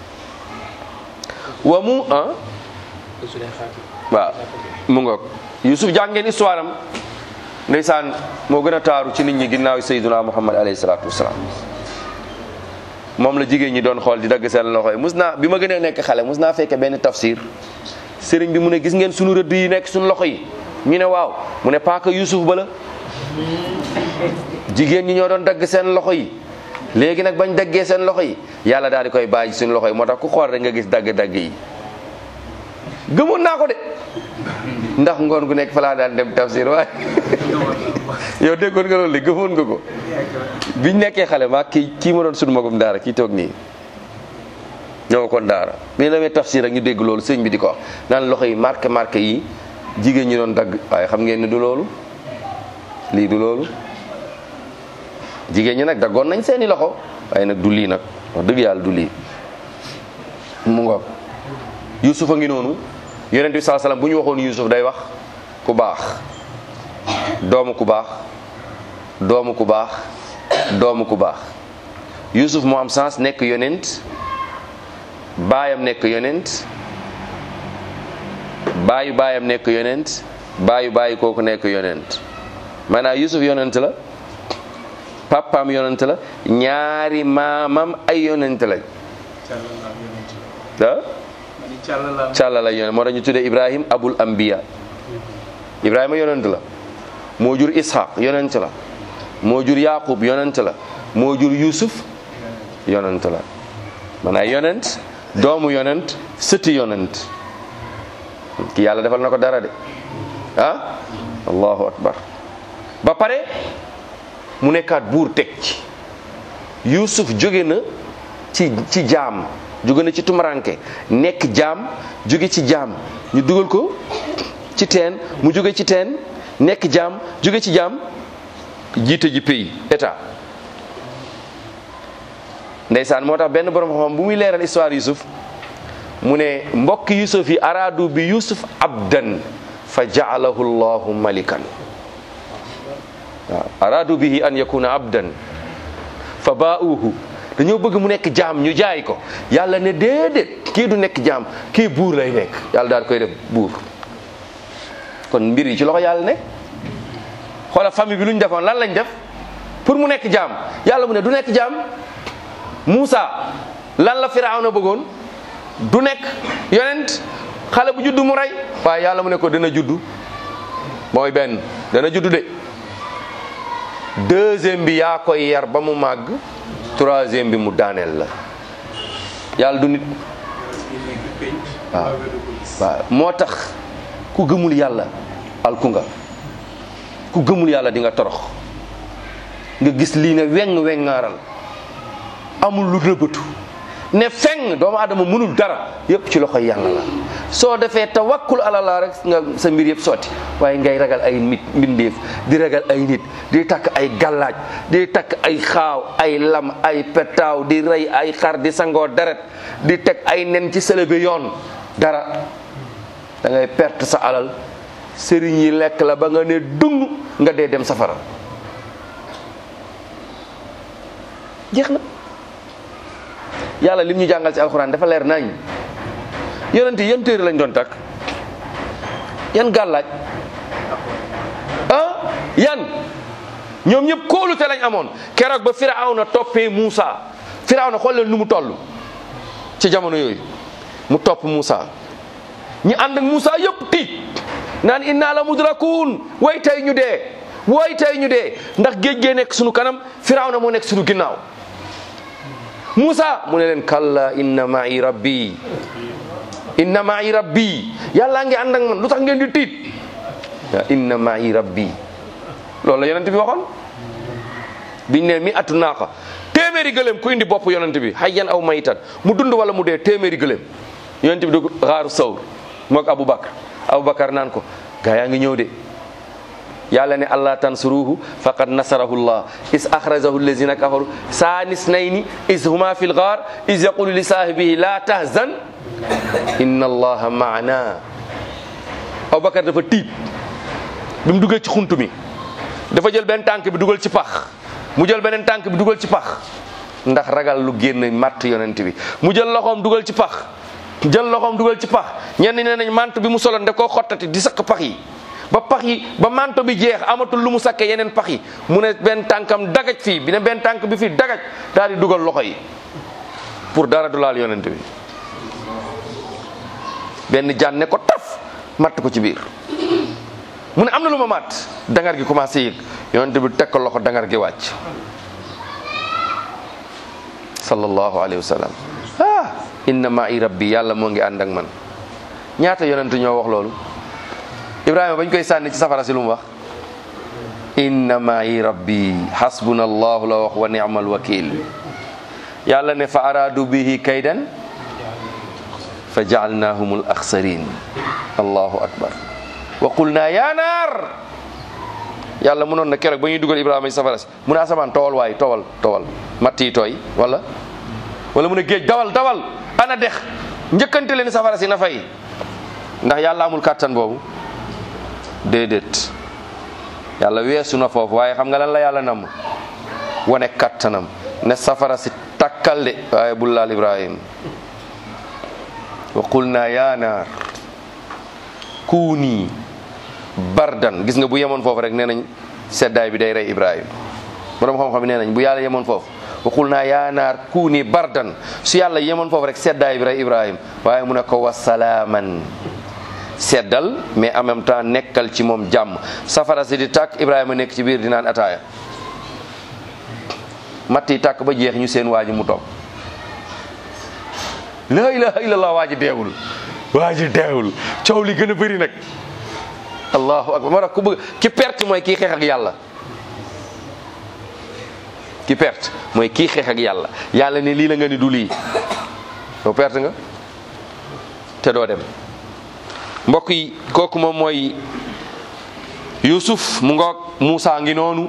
wa mu ah waaw mu ngoog Yuusuf jàng ngeen histoire am ndeysaan moo gën a taaru ci nit ñi ginnaaw sayyiduna Muhammad alayhi salaatu wasalaam moom la jigéen ñi doon xool di dagg seen loxo yi mus naa bi ma gënee nekk xale mus naa fekke benn tafsir sëriñ bi mu ne gis ngeen sunu rëdd yi nekk sunu loxo yi ñu ne waaw mu ne paaka Yuusuf ba la jigéen ñi ñoo doon dagg seen loxo yi léegi nag bañ daggee seen loxo yi yàlla daal di koy bàyyi suñu loxo yi moo tax ku xool rek nga gis dagg-dagg yi gëmoon naa ko de ndax ngoon gu nekk fa laa daan dem tafsir waaye yow déggoon nga loolu de gëmoon nga ko biñ nekkee xale maa kii kii ma doon sunu magum daara kii toog nii ñoo kon daara bi ñu demee tafsir rek ñu dégg loolu sëñ bi di ko wax naan loxo yi marqué marqué yi jigéen ñi doon dagg waaye xam ngeen ne du loolu lii du loolu jigéen ñi nag daggoon nañ seeni loxo waaye nag du lii nag wax dëgg yàlla du lii mu ngoog Yuusuf a ngi noonu yonent bi saa salaam bu ñu waxoon Yuusuf day wax ku baax doomu ku baax doomu ku baax doomu ku baax Yuusuf moo am sens nekk yonent baayam nekk yonent baayu baayam nekk yonent baayu baayu kooku nekk yonent maanaam Yuusuf yonent la papaam yonent la ñaari maamam ay yonent lañ ah càlla la yonent moo tax ñu tuddee Ibrahim abul anbiya Ibrahima yonent la moo jur Ishaq yonent la moo jur Yaqub yonent la moo jur Yusuf yonent la maanaam yonent doomu yonent sëti yonent ki yàlla defal na ko dara de ah allahu akbar ba pare mu nekkaat buur teg ci Yusuf jóge na ci ci jaam jóge na ci tumaranke nekk jaam jóge ci jaam ñu dugal ko ci teen mu jóge ci teen nekk jaam jóge ci jaam jiite ji pays état ndeysaan moo tax benn borom xam bu muy leeral histoire Yusuf mu ne mbokk Yusuf yi araadu bi Yusuf abdan fa jaalahu llahu malikan waaw araadu bihi an yakuna abdan fa baauhu dañoo bëgg mu nekk jaam ñu jaay ko yàlla ne déedéet kii du nekk jaam kii buur lay nekk yàlla daal koy def buur kon mbir yi ci loxo yàlla nekk xoola famille bi lu ñu defoon lan lañ def pour mu nekk jaam yàlla mu ne du nekk jaam Muusa lan la Firawna bëggoon du nekk yonent xale bu juddu mu rey waaye yàlla mu ne ko dana juddu mooy benn dana juddu de deuxième bi yaa koy yar ba mu màgg troisième bi mu daaneel la yàlla du nit waaw waaw moo tax ku gëmul yàlla alku nga ku gëmul yàlla di nga torox nga gis lii ne weng wengaaral amul lu rëbbatu ne feng doomu adama mënul dara yépp ci loxoy yàlla la soo defee tawakkul ala Allah rek nga sa mbir yëpp sotti waaye ngay ragal ay nit mbindeef di ragal ay nit di takk ay gallaaj di takk ay xaaw ay lam ay petaaw di rey ay xar di sangoo deret di teg ay nen ci sëlëbe yoon dara da ngay perte sa alal sëriñ yi lekk la ba nga ne dung nga dee dem safara jeex na yàlla lim ñu jàngal ci alxuraan dafa leer nañ yonent yan téere lañ doon takk yan gàllaaj ah yan ñoom ñëpp kóolute lañ amoon keroog ba firawna toppee Muusa firawna xool leen nu mu toll ci jamono yooyu mu topp Muusa ñi ànd ak Muusa yëpp tiit naan inna la mudrakuun way tey ñu dee way tey ñu dee ndax géej gee nekk sunu kanam firawna moo nekk sunu ginnaaw Muusa mu ne leen kalla inna ma'i rabbi inna ma'i rabbi yàllaa ngi ànd ak man lu tax ngeen di tiit wa inna ma'i rabbi loolu la yonent bi waxoon biñ ne mi atu naaqa téeméeri gëléem ku indi bopp yonent bi hayyan aw mayitan mu dund wala mu dee téeméeri gëléem yonent bi dugg xaaru sawr moog Aboubacar Aboubacar naan ko gaa yaa ngi ñëw de yàlla ne allah tansuruhu faqad nasarahu llah is axrajahu allazina kafaru saanis nayni is huma fi lgaar is yaqulu li saahibihi la tahzan inna allaha maana Aboubacar dafa tiit bi mu duggee ci xunt mi dafa jël benn tànk bi dugal ci pax mu jël beneen tànk bi dugal ci pax ndax ragal lu génn matt yonent bi mu jël loxoom dugal ci pax jël loxoom dugal ci pax ñenn nee nañ mant bi mu soloon da koo xottati di sakk pax yi ba pax yi ba manto bi jeex amatul lu mu sakke yeneen pax yi mu ne benn tànkam dagaj fii bi ne benn tànk bi fii dagaj daal di dugal loxo yi pour dara du laal yonent bi benn jaan ne ko taf matt ko ci biir mu ne am na lu ma matt dangar gi commencé yëg yonent bi teg ko loxo dangar gi wàcc sallallahu alayhi wa sallam ah inna ma'i rabbi yàlla moo ngi ànd ak man ñaata yonent ñoo wax loolu ibrahima bañ koy sànni ci safara si lu mu wax inna ma'i rabbi hasbuna allahu la wax wa ni'mal wakil yàlla ne fa aradu bihi kaydan fa ja'alnahum al akhsarin allahu akbar wa qulna ya naar yàlla mënoon na keroog ba ñuy dugal ibrahima ci safara si mu ne asamaan towal waay towal towal matt yi tooy wala wala mu ne géej dawal dawal ana dex njëkkante leen safara si na fay ndax yàlla amul kàttan boobu déedéet yàlla weesu na foofu waaye xam nga lan la yàlla namm wane kàttanam ne safara si takkal de waaye bul laal ibrahim wa qulna ya naar kuuni bardan gis nga bu yemoon foofu rek nee nañ seddaay bi day rey ibrahim borom xam-xam bi nee nañ bu yàlla yemoon foofu waxul naa yaa naar kuuni bardan su yàlla yemoon foofu rek seddaay bi rey ibrahim waaye mu ne ko wasalaaman seddal mais en même temps nekkal ci moom jàmm safara si di tàkk ibrahima nekk ci biir di naan ataaya matt yi tàkk ba jeex ñu seen waa ji mu toog la ilaha illallah waa ji deewul waa ji deewul coow li gën a bëri nag allahu akbar moo tax ku bëgg ki perte mooy kii xeex ak yàlla ki perte mooy kii xeex ak yàlla yàlla ne lii la nga ni du lii yow perte nga te doo dem mbokk yi kooku moom mooy Yusuf mu ngoog Moussa ngi noonu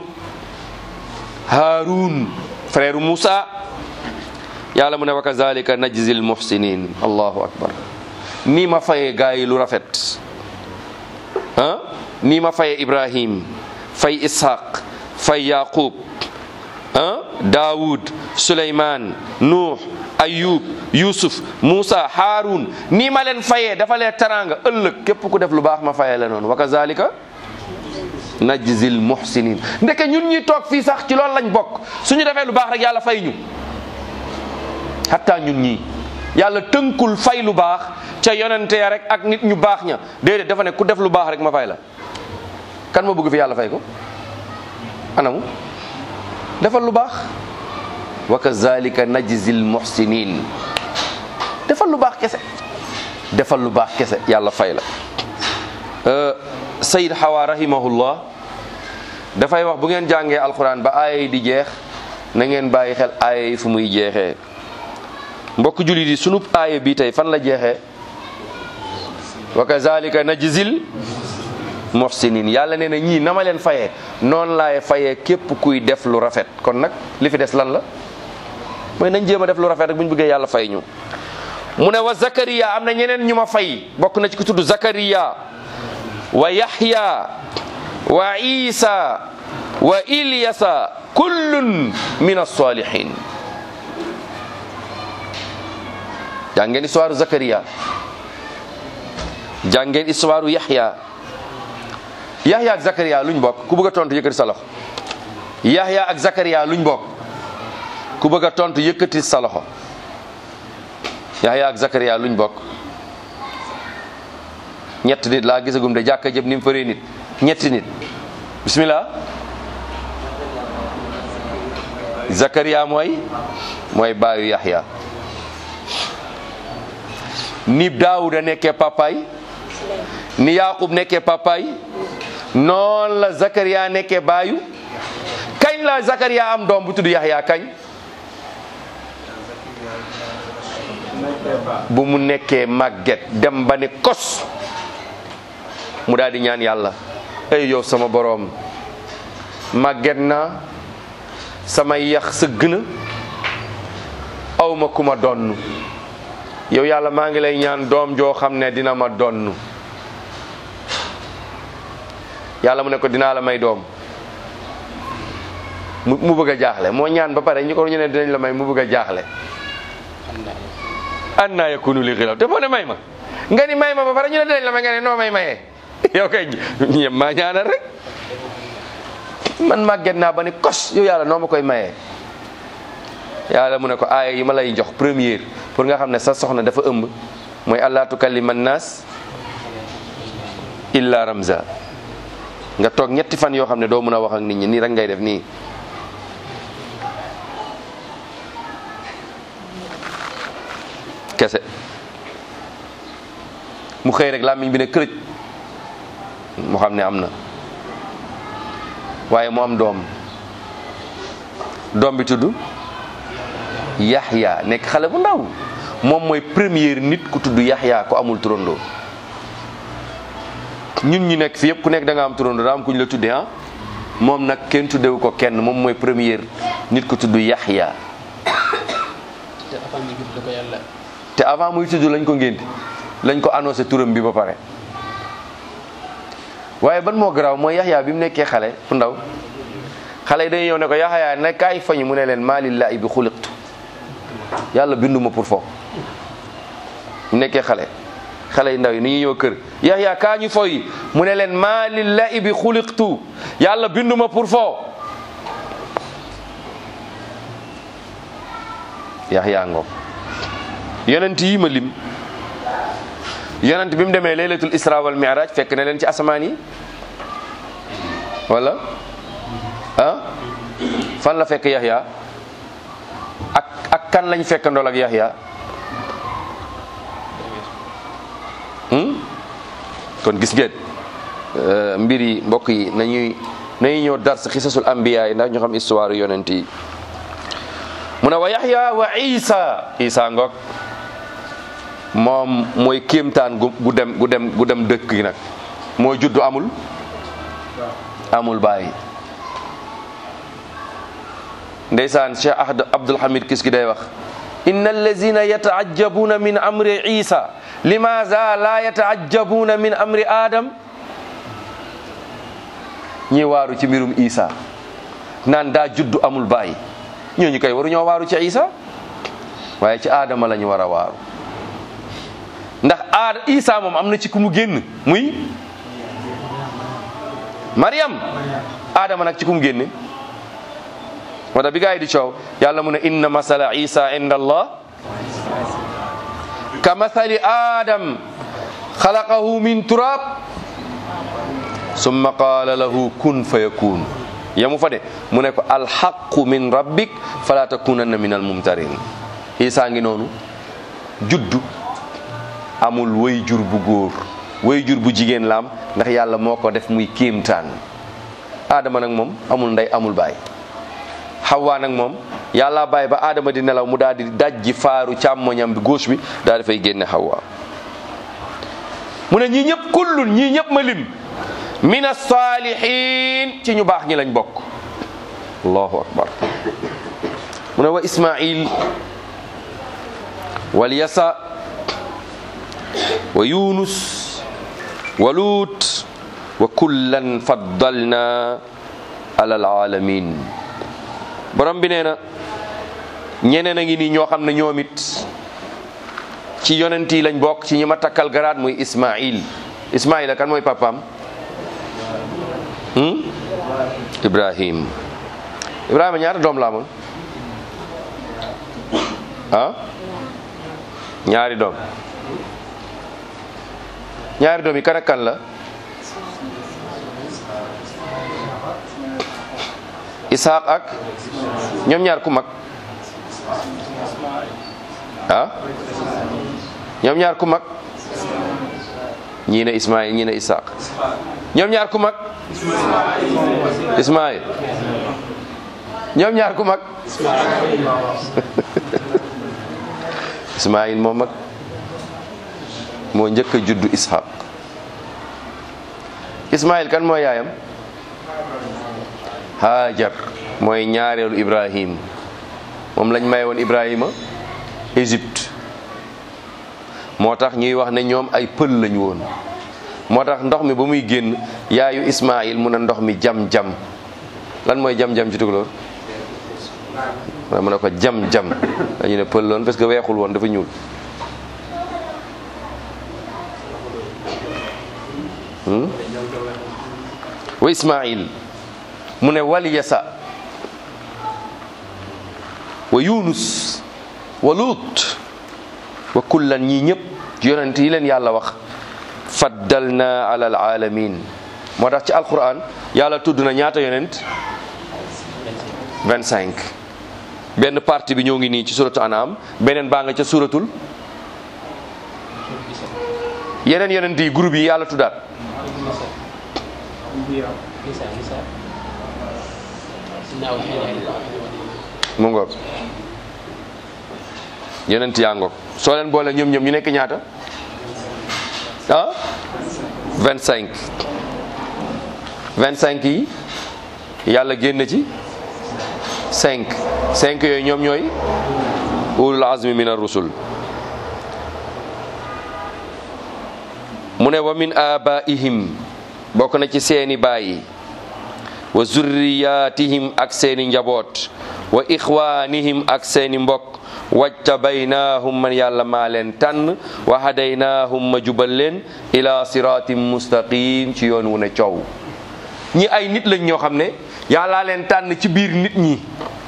Haroun frère Moussa yàlla mu ne wa kazalika najzil muhsinin allahu akbar nii ma fayee gaa yi lu rafet ah nii ma faye ibrahim fay ishaq fay yaqub ah daawud suleyman nuux ayub yusuf moussa haarun nii ma leen fayee dafa lee taranga ëllëg képp ku def lu baax ma fayee la noonu wa kazalika najzil muhsinin ndeke ñun ñuy toog fii sax ci loolu lañ bokk suñu defee lu baax rek yàlla fay ñu hatta ñun ñii yàlla tënkul fay lu baax ca yonente ya rek ak nit ñu baax ña déedéet dafa ne ku def lu baax rek ma fay la kan ma bëgg fi yàlla fay ko anamu defal lu baax wa kazalika najzil muhsinin defal lu baax kese defal lu baax kese yàlla fay la sayid xawa rahimahullah dafay wax bu ngeen jàngee alquran ba aaya yi di jeex na ngeen bàyyi xel aaya yi fu muy jeexee mbokk jullit yi sunub aaya bi tey fan la jeexee wa kazalika najzil muhsinin yàlla nee na ñii na ma leen fayee noonu laay fayee képp kuy def lu rafet kon nag li fi des lan la mooy nañ jéem a def lu rafet rek bu ñu bëggee yàlla fay ñu mu ne wa zakariya am na ñeneen ñu ma fay bokk na ci ku tudd zakariya wa yahya wa isa wa ilyasa kullun min as-salihin jàngeen histoire zakariya jàngeen histoire yahya yahya ak zakariya luñ bokk ku bëgg a tontu yëkkati sa loxo yahya ak zakariya luñ bokk ku bëgg a tontu yëkkati sa loxo yahya ak zakariya luñ bokk ñett nit laa gisagum de jàkka jëp ni mu fëree nit ñetti nit bismillah zakariya mooy mooy baayu yahya ni daawuda nekkee papaay ni yaqub nekkee papaay noonu la zakariya nekkee baayu kañ la zakariya am doom bu tudd yahya kañ bu mu nekkee màgget dem ba ne kos mu daal di ñaan yàlla ay yow sama boroom màgget naa samay yax sëgg na awma ku ma donn yow yàlla maa ngi lay ñaan doom joo xam ne dina ma donn yàlla mu ne ko dinaa la may doom mu mu bëgg a jaaxle moo ñaan ba pare ñu ko ñu ne dinañ la may mu bëgg a jaaxle an naa yakunu li xilaaf te boo ne may ma nga ni may ma ba pare ñu ne dinañ la may nga ne noo may mayee yow kay ñem maa ñaanal rek man màgget naa ba ni kos yow yàlla noo ma koy mayee yàlla mu ne ko aaya yi ma lay jox première pour nga xam ne sa soxna dafa ëmb mooy allah tukallima naas illa ramza nga toog ñetti fan yoo xam ne doo mën a wax ak nit ñi nii rek ngay def nii kese mu xëy rek làmmiñ bi ne kërëj mu xam ne am na waaye mu am doom doom bi tudd Yaxya nekk xale bu ndaw moom mooy première nit ku tudd Yaxya ko amul turandoo ñun ñu nekk fi yëpp ku nekk da nga am turandoo daa am ku ñu la tuddee ah moom nag kenn tuddewu ko kenn moom mooy première nit ku tudd Yaxya te avant mi judd la ko yàlla te avant muy tudd lañ ko ngénte lañ ko annoncé turam bi ba pare waaye ban moo garaaw mooy Yaxya bi mu nekkee xale bu ndaw xale yi dañuy ñëw ne ko Yaxya ne kaay fañu mu ne leen maa lillaahi bi xuliqtu yàlla binduma pour fo mu nekkee xale xale yu ndaw yi ni ñuy ñëw kër Yaxya kaa ñu foy mu ne leen maa lillaahi bi xuliqtu yàlla binduma pour fo Yaxya ngoog yonent yi ma lim yonent bi mu demee laylatul isra wal mi'raj fekk na leen ci asamaan yi wala ah fan la fekk Yaxya ak ak kan lañ fekk ndool ak Yaxya hmm? kon gis ngeen euh, mbir yi mbokk yi nañuy nañuy ñëw dars xisasul anbiya yi ndax ñu xam histoire yonent yi mu ne wa Yaxya wa Isa Isa ngoog moom mooy kéemtaan gu gu dem gu dem gu dem dëkk gi nag mooy juddu amul amul bàyyi ndeysaan Cheikh Ahd Abdul Hamid kis gi day wax inna allazina yataajabuna min amri isa limaza la yataajabuna min amri adam ñi waaru ci mbirum isa naan daa juddu amul bàyyi ñooñu kay waru ñoo waaru ci isa waaye ci aadama la ñu war a waaru ndax aada isa moom am na ci ku mu génn muy Mariam aadama nag ci ku mu génne moo tax bi gaa yi di coow yàlla mu ne inna masala isa inda allah ka mathali adam xalaqahu min turab summa qaala lahu kun fa yakun yamu fa de mu ne ko alxaqu min rabbik fala takunanna min almumtarin isa ngi noonu juddu amul way jur bu góor way jur bu jigéen laam ndax yàlla moo ko def muy kéemtaan aadama nag moom amul ndey amul baay xawaa nag moom yàlla bàyyi ba aadama di nelaw mu daal di dajji faaru càmmoñam bi gauche bi daal dafay génne xawaa mu ne ñii ñëpp kullun ñii ñëpp ma lim min as-salihin ci ñu baax ñi lañ bokk allahu akbar mu ne wa ismail wal yasa wa yunus wa lut wa kullan faddalna ala alalamin borom bi nee na ñeneen a ngi nii ñoo xam ne ñoom it ci yonent yi lañ bokk ci ñi ma takkal garaat muy ismail ismaila kan mooy papaam hmm? ibrahim ibrahima ñaata doom la amoon ah ñaari doom ñaari doom yi kan ak kan la Ishaq ak ñoom ñaar ku mag ah ñoom ñaar ku mag ñii ne Ismaïl ñii ne Ishaq ñoom ñaar ku mag Ismaïl ñoom ñaar ku mag Ismaïl moo mag moo njëkk a juddu Ishaq Ismaïl kan mooy yaayam Hajar mooy ñaareelu Ibrahim moom lañ may woon Ibrahima Égypte moo tax ñuy wax ne ñoom ay pël lañu woon moo tax ndox mi ba muy génn yaayu Ismaïl mu ne ndox mi jam-jam lan mooy jam-jam ci tukulóor waaye mu ne ko jam-jam dañu ne pël loon parce que weexul woon dafa ñuul wa Ismaïl mu ne wal yasa wa yunus wa lut wa kullan ñii ñëpp yonent yi leen yàlla wax faddalna ala alalamin moo tax ci alquran yàlla tudd na ñaata yonent 25 benn partie bi ñoo ngi nii ci suratu anam beneen baa nga ca suratul yeneen yonent yi groupe yi yàlla tuddaat mu ngoog yonent yaa ngoog soo leen boole ñoom ñoom ñu nekk ñaata ah 25 25 yi yàlla génn ci 5 5 yooyu ñoom ñooy ulul azmi min ar-rusul mu ne wa min abaihim bokk na ci seeni baay wa zurriyatihim ak seeni njaboot wa ixwanihim ak seeni mbokk wajtabaynahum man yàlla maa leen tànn wa hadaynahum ma jubal leen ila siratin mustaqim ci yoon wu ne coow ñi ay nit lañ ñoo xam ne yàllaa leen tànn ci biir nit ñi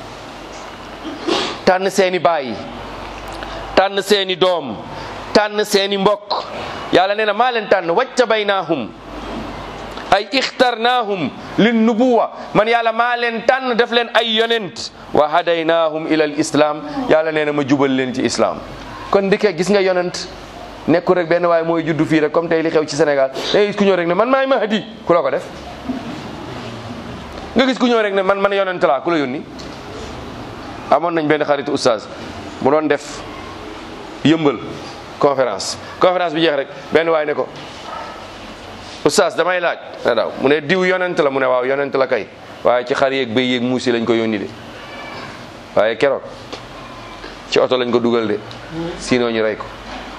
tànn seeni baay tànn seeni doom tànn seeni mbokk yàlla nee na maa leen tànn wajtabaynahum ay ixtarnaahum lin nubuwa man yàlla maa leen tànn def leen ay yonent wa hadaynaahum ila al islam yàlla nee na ma jubal leen ci islam kon ndike gis nga yonent nekku rek benn waaye mooy juddu fii rek comme tey li xew ci Sénégal da gis ku ñëw rek ne man maay mahdi ku la ko def nga gis ku ñëw rek ne man man yonent laa ku la yónni amoon nañ benn xaritu oustaz mu doon def yëmbal conférence conférence bi jeex rek benn waay ne ko oustaz damay laaj ne daaw mu ne diw yonent la mu ne waaw yonent la kay waaye ci xar yeeg béy yeeg muusi lañ ko yónni de waaye keroog ci oto lañ ko dugal de sinon ñu rey ko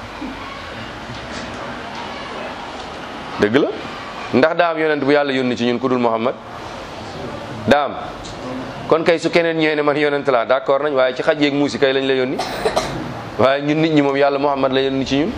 dëgg la ndax daam yonent bu yàlla yónni ci ñun ku dul Muhammad daam kon kay su keneen ñëwee ne man yonent laa d'accord nañ waaye ci xaj yeeg muusi kay lañ la yónni waaye ñun nit ñi moom yàlla Muhammad la yónni ci ñun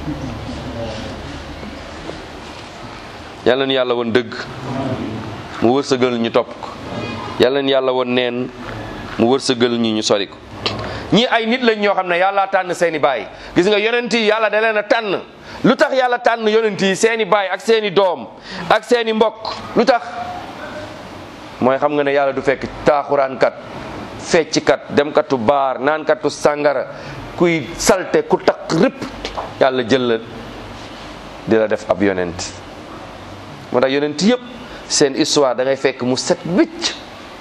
yàlla na yàlla woon dëgg mu wërsëgal ñu topp ko yàlla na yàlla woon neen mu wërsëgal ñu ñu sori ko ñii ay nit lañ ñoo xam ne yàlla tànn seeni baay gis nga yonent yi yàlla da leen a tànn lu tax yàlla tànn yonent yi seeni baay ak seeni doom ak seeni mbokk lu tax mooy xam nga ne yàlla du fekk taaxuraankat fecckat demkatu baar naankatu sàngara kuy salte ku takk rëpp yàlla jël la di la def ab yonent moo tax yonent yëpp seen histoire da ngay fekk mu set wicc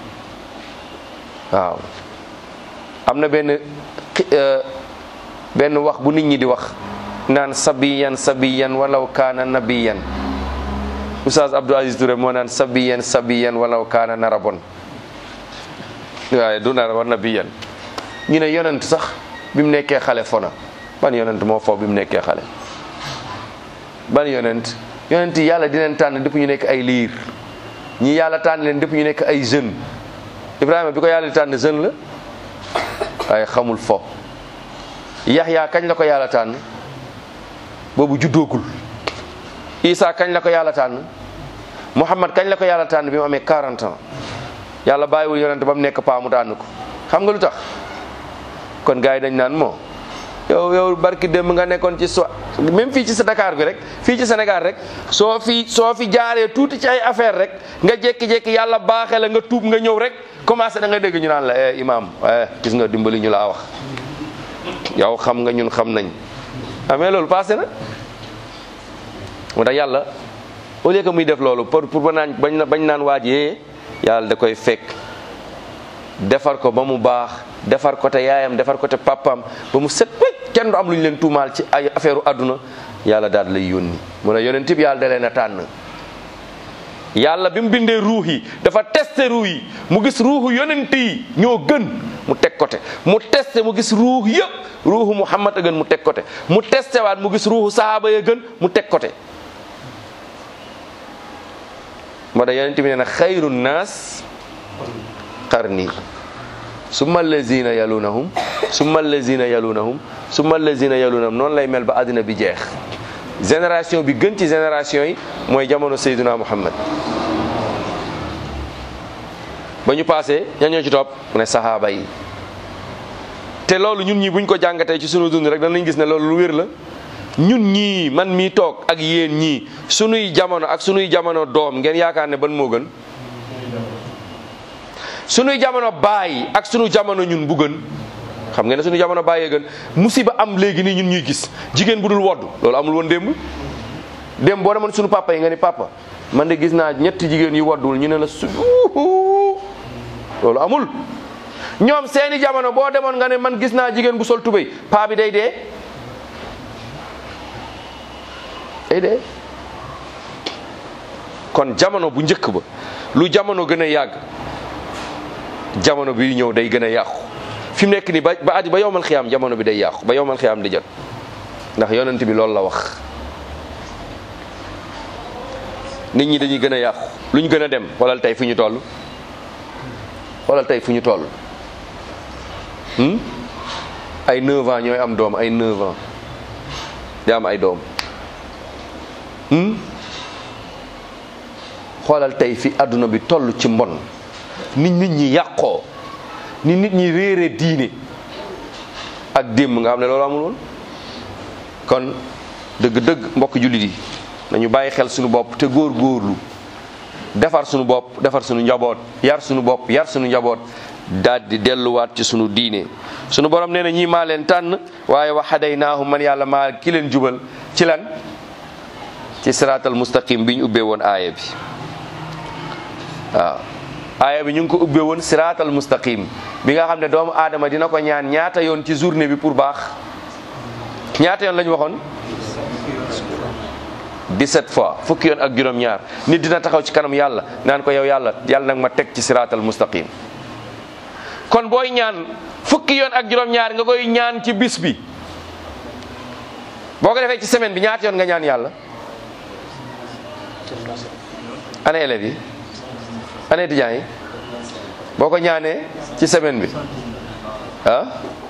waaw am na benn benn wax bu nit ñi di wax naan sabiyan sabiyan walaw kaana nabiyan Oustaz Abdou Aziz Touré moo naan sabiyan sabiyan walaw kaana narabon waaye du narabon nabiyan ñu ne yonent sax bi mu nekkee xale fona ban yonent moo foofu bi mu nekkee xale ban yonent yonent yi yàlla di leen tànn depuis ñu nekk ay liir ñi yàlla tànn leen depuis ñu nekk ay jeune Ibrahima bi ko yàlla di tànn jeune la waaye xamul fo Yaxya kañ la ko yàlla tànn boobu juddoogul Isa kañ la ko yàlla tànn Muhammad kañ la ko yàlla tànn bi mu amee 40 ans yàlla bàyyiwul yonent ba mu nekk paa mu tànn ko xam nga lu tax kon gars yi dañ naan moo yow yow barki démb nga nekkoon ci so même fii ci sa Dakar bi rek fii ci Sénégal rek soo fi soo fi jaaree tuuti ci ay affaire rek nga jékki-jékki yàlla baaxee la nga tuub nga ñëw rek commencé da nga dégg ñu naan la eh imam eh gis nga dimbali ñu laa wax yow xam nga ñun xam nañ amee loolu passé na moo tax yàlla au lieu que muy def loolu pour pour ba naan bañ bañ naan waajee yàlla da koy fekk defar ko ba mu baax defar ko te yaayam defar ko te papaam ba mu set wecc kenn du am lu ñu leen tuumaal ci ay affaire u àdduna yàlla daal lay yónni mu ne yonent bi yàlla da leen a tànn yàlla bi mu bindee ruux yi dafa testé ruux yi mu gis ruuxu yonent yi ñoo gën mu teg côté mu testé mu gis ruux yëpp ruuxu Muhammad a gën mu teg côté mu testé waat mu gis ruuxu sahaaba ya gën mu teg côté moo tax yonent bi nee na xayru naas qarni summa allazina yalunahum summa allazina yalunahum summa allazina yalunahum noonu lay mel ba àddina bi jeex génération bi gën ci génération yi mooy jamono Seydina Muhammad ba ñu passé ña ñoo ci topp mu ne sahaaba yi te loolu ñun ñii buñ ko jàngatee ci sunu dund rek danañ gis ne loolu lu wér la ñun ñii man mii toog ak yéen ñii sunuy jamono ak sunuy jamono doom ngeen yaakaar ne ban moo gën sunuy jamono baay ak sunu jamono ñun bu gën xam ngeen ne sunu jamono baayee gën musiba am léegi nii ñun ñuy gis jigéen bu dul wodd loolu amul woon démb démb boo demoon sunu papa yi nga ni papa man de gis naa ñetti jigéen yu woddul ñu ne la su loolu amul ñoom seeni jamono boo demoon nga ne man gis naa jigéen bu sol tubéy paa bi day dee day dee kon jamono bu njëkk ba lu jamono gën a yàgg jamono bi ñëw day gën a yàqu fi mu nekk nii ba ba ba yowmal xiyaam jamono bi day yàqu ba yowmal xiyaam di jot ndax yonent bi loolu la wax nit ñi dañuy gën a yàqu lu ñu gën a dem xoolal tey fu ñu toll xoolal tey fu ñu toll ay 9 ans ñooy am doom ay 9 ans di am ay doom xoolal tey fi àdduna bi toll ci mbon nit nit ñi yàqoo ni nit ñi réere diine ak démb nga xam ne loolu amul woon kon dëgg-dëgg mbokk jullit yi nañu bàyyi xel suñu bopp te góor góorlu defar suñu bopp defar suñu njaboot yar suñu bopp yar suñu njaboot daal di delluwaat ci suñu diine suñu borom nee na ñii maa leen tànn waaye wa hadaynaahum man yàlla maa ki leen jubal ci lan ci siraatal mustaqim bi ñu ubbee woon aaya bi waaw aaya bi ñu ngi ko ubbee woon siraatal mustaqim bi nga xam ne doomu aadama dina ko ñaan ñaata yoon ci journée bi pour baax ñaata yoon la ñu waxoon 17 fois fukki yoon ak juróom-ñaar nit dina taxaw ci kanam yàlla naan ko yow yàlla yàlla nag ma teg ci siraatal mustaqim kon booy ñaan fukki yoon ak juróom-ñaar nga koy ñaan ci bis bi boo ko defee ci semaine bi ñaata yoon nga ñaan yàlla ana élèves yi ana étudiants yi boo ko ñaanee ci semaine bi ah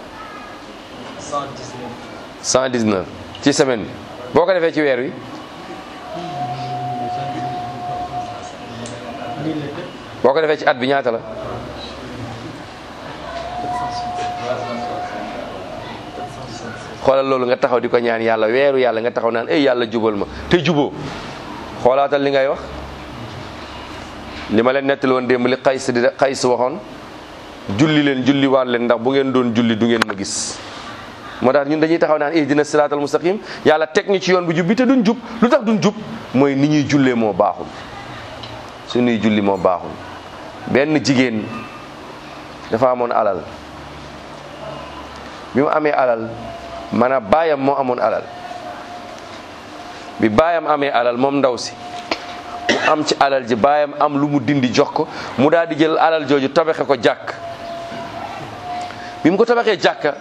119 ci semaine bi boo ko defee ci weer wi boo ko defee ci at bi ñaata la xoolal loolu nga taxaw di ko ñaan yàlla weeru yàlla nga taxaw naan ey yàlla jubal ma te juboo xoolaatal li ngay wax li ma leen nettali woon démb li xays di xays waxoon julli leen julli waat leen ndax bu ngeen doon julli du ngeen ma gis moo tax ñun dañuy taxaw naan ihdina siraatal mustaqim yàlla teg ñu ci yoon bu jub bi te duñ jub lu tax duñ jub mooy ni ñuy jullee moo baaxul suñuy julli moo baaxul benn jigéen dafa amoon alal bi mu amee alal maanaam baayam moo amoon alal bi baayam amee alal moom ndaw si mu am ci alal ji baayam am lu mu dindi jox ko mu daal di jël alal jooju tabaxe ko jàkk bi mu ko tabaxee jàkka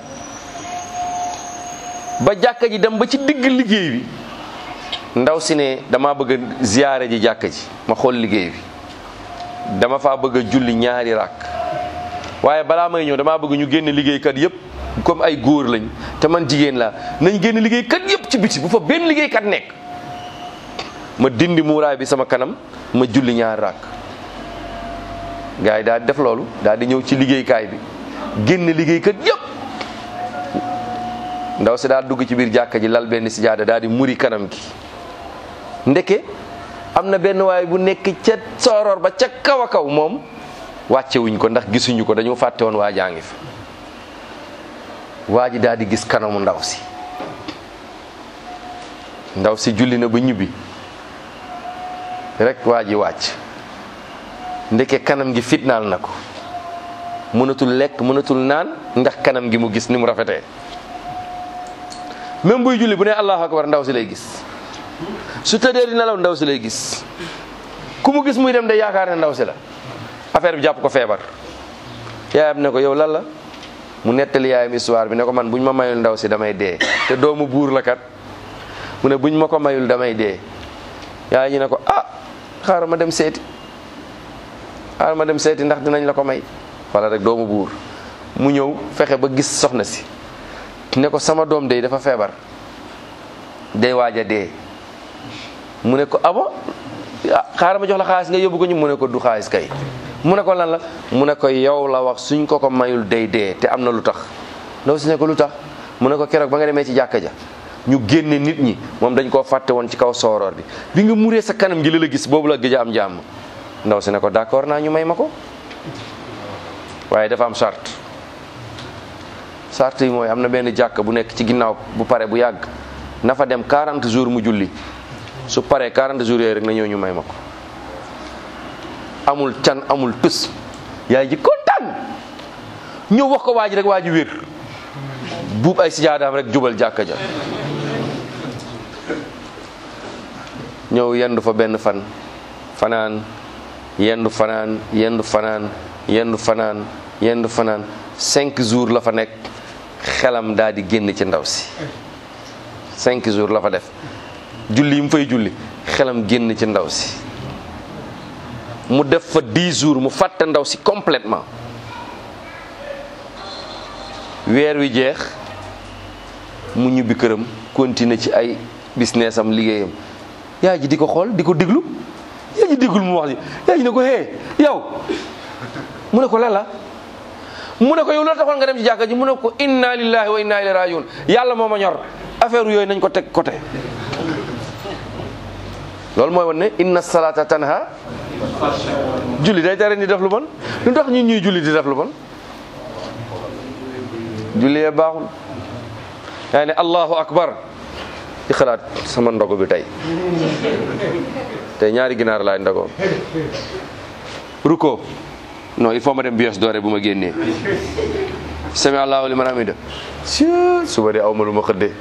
ba jàkka ji dem ba ci digg liggéey bi ndaw si ne dama bëgg a ziyaare ji jàkka ji ma xool liggéey bi dama faa bëgg a julli ñaari ràkk waaye balaa may ñëw damaa bëgg ñu génn liggéeykat yépp comme ay góor lañ te man jigéen laa nañ génn liggéeykat yépp ci biti bu fa benn liggéeykat nekk ma dindi muuraay bi sama kanam ma julli ñaari ràkk gars yi daal di def loolu daal di ñëw ci liggéeykaay bi génn liggéeykat yépp ndaw si daal dugg ci biir jàkka ji lal benn sijaada daal di muri kanam gi ndeke am na benn waay bu nekk ca sooroor ba ca kaw a kaw moom wàcce wuñ ko ndax gisuñu ko dañoo fàtte woon waa jaa ngi fi waa ji daal di gis kanamu ndaw si ndaw si julli na ba ñibbi rek waa ji wàcc ndeke kanam gi fitnaal na ko mënatul lekk mënatul naan ndax kanam gi mu gis ni mu rafetee même buy julli bu ne allahu akbar ndaw si lay gis su tëddee di nelaw ndaw si lay gis ku mu gis muy dem de yaakaar ne ndaw si la affaire bi jàpp ko feebar yaayam ne ko yow lan la mu nettali yaayam histoire bi ne ko man buñ ma mayul ndaw si damay dee te doomu buur la kat mu ne buñ ma ko mayul damay dee yaay ñi ne ko ah xaaral ma dem seeti xaaral ma dem seeti ndax dinañ la ko may wala rek doomu buur mu ñëw fexe ba gis soxna si ne ko sama doom day dafa feebar day waaj a dee mu ne ko abo xaaral ma jox la xaalis nga yóbbu ko ñu mu ne ko du xaalis kay mu ne ko lan la mu ne ko yow la wax suñ ko ko mayul day dee te am na lu tax ndaw si ne ko lu tax mu ne ko keroog ba nga demee ci jàkka ja ñu génne nit ñi moom dañ koo fàtte woon ci kaw sooroor bi bi nga muree sa kanam gi la la gis boobu la gëj a am jàmm ndaw si ne ko d'accord naa ñu may ma ko waaye dafa am charte charte yi mooy am na benn jàkk bu nekk ci ginnaaw bu pare bu yàgg na fa dem 40 jours mu julli su paree 40 jours yooyu rek na ñëw ñu may ma ko amul can amul tus yaay ji kontaan ñëw wax ko waa ji rek waa ji wér buub ay sijaadaam rek jubal jàkka ja ñëw yendu fa benn fan fanaan yendu fanaan yendu fanaan yendu fanaan yendu fanaan cinq jours la fa nekk xelam daal di génn ci ndaw si cinq jours la fa def julli yi mu fay julli xelam génn ci ndaw si mu def fa dix jours mu fàtte ndaw si complètement weer wi jeex mu ñibbi këram continuer ci ay business am liggéeyam yaay ji di ko xool di ko diglu yaay ji diggul mu wax ji yaay ji ne ko hee yow mu ne ko lan la mu ne ko yow loolu taxoon nga dem ci jàkka ji mu ne ko inna lillahi wa inna ilayhi rajiun yàlla moo ma ñor affaire yooyu nañ ko teg côté loolu mooy wan ne inna salata tanha julli day tere ni def lu bon lu tax ñun ñuy julli di def lu bon julli yee baaxul yaa ne allahu akbar di xalaat sama ndogo bi tey tey ñaari ginaar laay ndogoo ruko non il faut ma dem bios doore bu ma génnee sami allahu liman hamida si suba de aw ma lu ma xëddee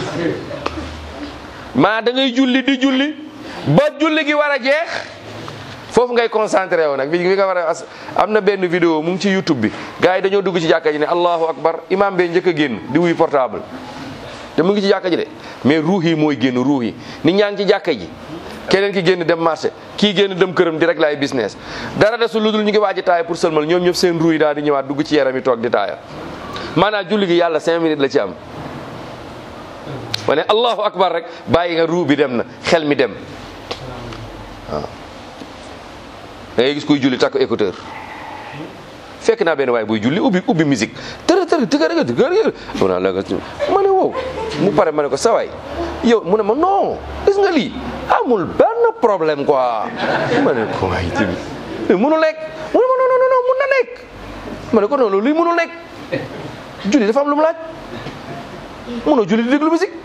maa da ngay julli di julli ba julli gi war a jeex foofu ngay concentré wu nag bi nga war a am na benn vidéo mu ngi ci youtube bi gars yi dañoo dugg ci jàkka ji ne allahu akbar imam bee njëkk a génn di wuy portable te mu ngi ci jàkka ji de mais ruux yi mooy génn ruux yi nit ñaa ngi ci jàkka ji keneen ki génn dem marché kii génn dem këram di rek laay business dara desul lu dul ñu ngi waaj a taaya pour sëlmal ñoom ñëpp seen ruux yi daal di ñëwaat dugg ci yaram yi toog di taaya maanaam julli gi yàlla cinq minutes la ci am ma ne allahu akbar rek bàyyi nga ruux bi dem na xel mi dem waaw da ngay gis kuy julli takk écouteur fekk naa benn waaye buy julli ubbi ubbi musique tërë tërë tëgërëgë tëgërëgë mu naa la nga ma ne wow mu pare ma ne ko sawaay yow mu ne ma non gis nga lii amul benn problème quoi ma ne ko waay tamit mënu nekk mu ne ma non non non mun na nekk ma ne ko non luy mënul nekk julli dafa am lu mu laaj mënoo julli di déglu musique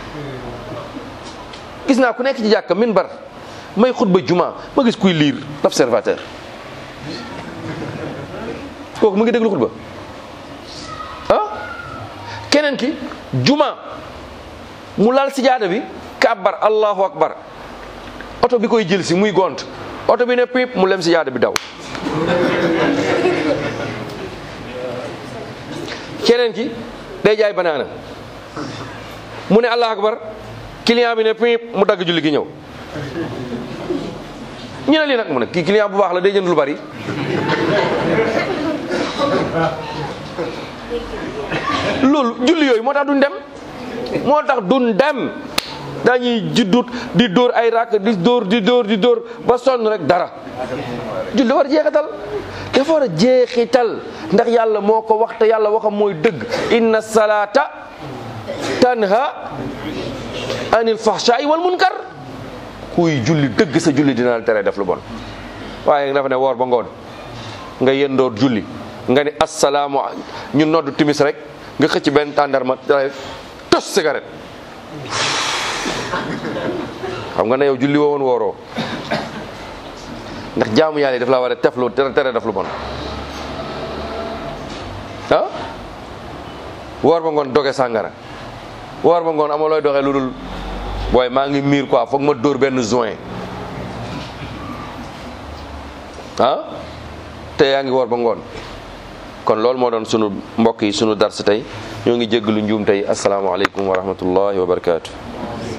gis naa ku nekk ci jàkka minbar may xutba juma ma gis kuy lire l'observateur kooku mu ngi déglu xutba ah keneen ki juma mu laal sijaada bi kàbbar allahu akbar oto bi koy jël si muy gont oto bi ne pip mu lem si yaada bi daw keneen ki day jaay banaana mu ne allahu akbar client bi ne pip mu dagg julli gi ñëw ñu ne lii nag mu ne kii client bu baax la day jënd lu bari loolu julli yooyu moo tax duñ dem moo tax duñ dem dañuy juddut di dóor ay rakk di dóor di dóor di dóor ba sonn rek dara julli war a jeexital dafa war a jeexital ndax yàlla moo ko wax te yàlla waxam mooy dëgg inna salata tanha anil fahsha'i wal munkar kuy julli dëgg sa julli dina la tere def lu bon waaye dafa ne woor ba ngoon nga yendoor julli nga ni assalaamu ñu noddu timis rek nga xëcc benn tàndarma tos cigarette xam nga ne yow julli woo woon wooroo ndax jaamu yàlla yi daf la war a tef lu tere tere def lu bon ah woor ba ngoon doge sàngara woor ba ngoon amoo looy doxee lu dul booy maa ngi miir quoi foog ma dóor benn joint ah te yaa ngi woor ba ngoon kon loolu moo doon sunu mbokk yi sunu dars tey ñoo ngi jéggalu njuum tey asalaamaaleykum wa rahmatullahi wa barakaatu.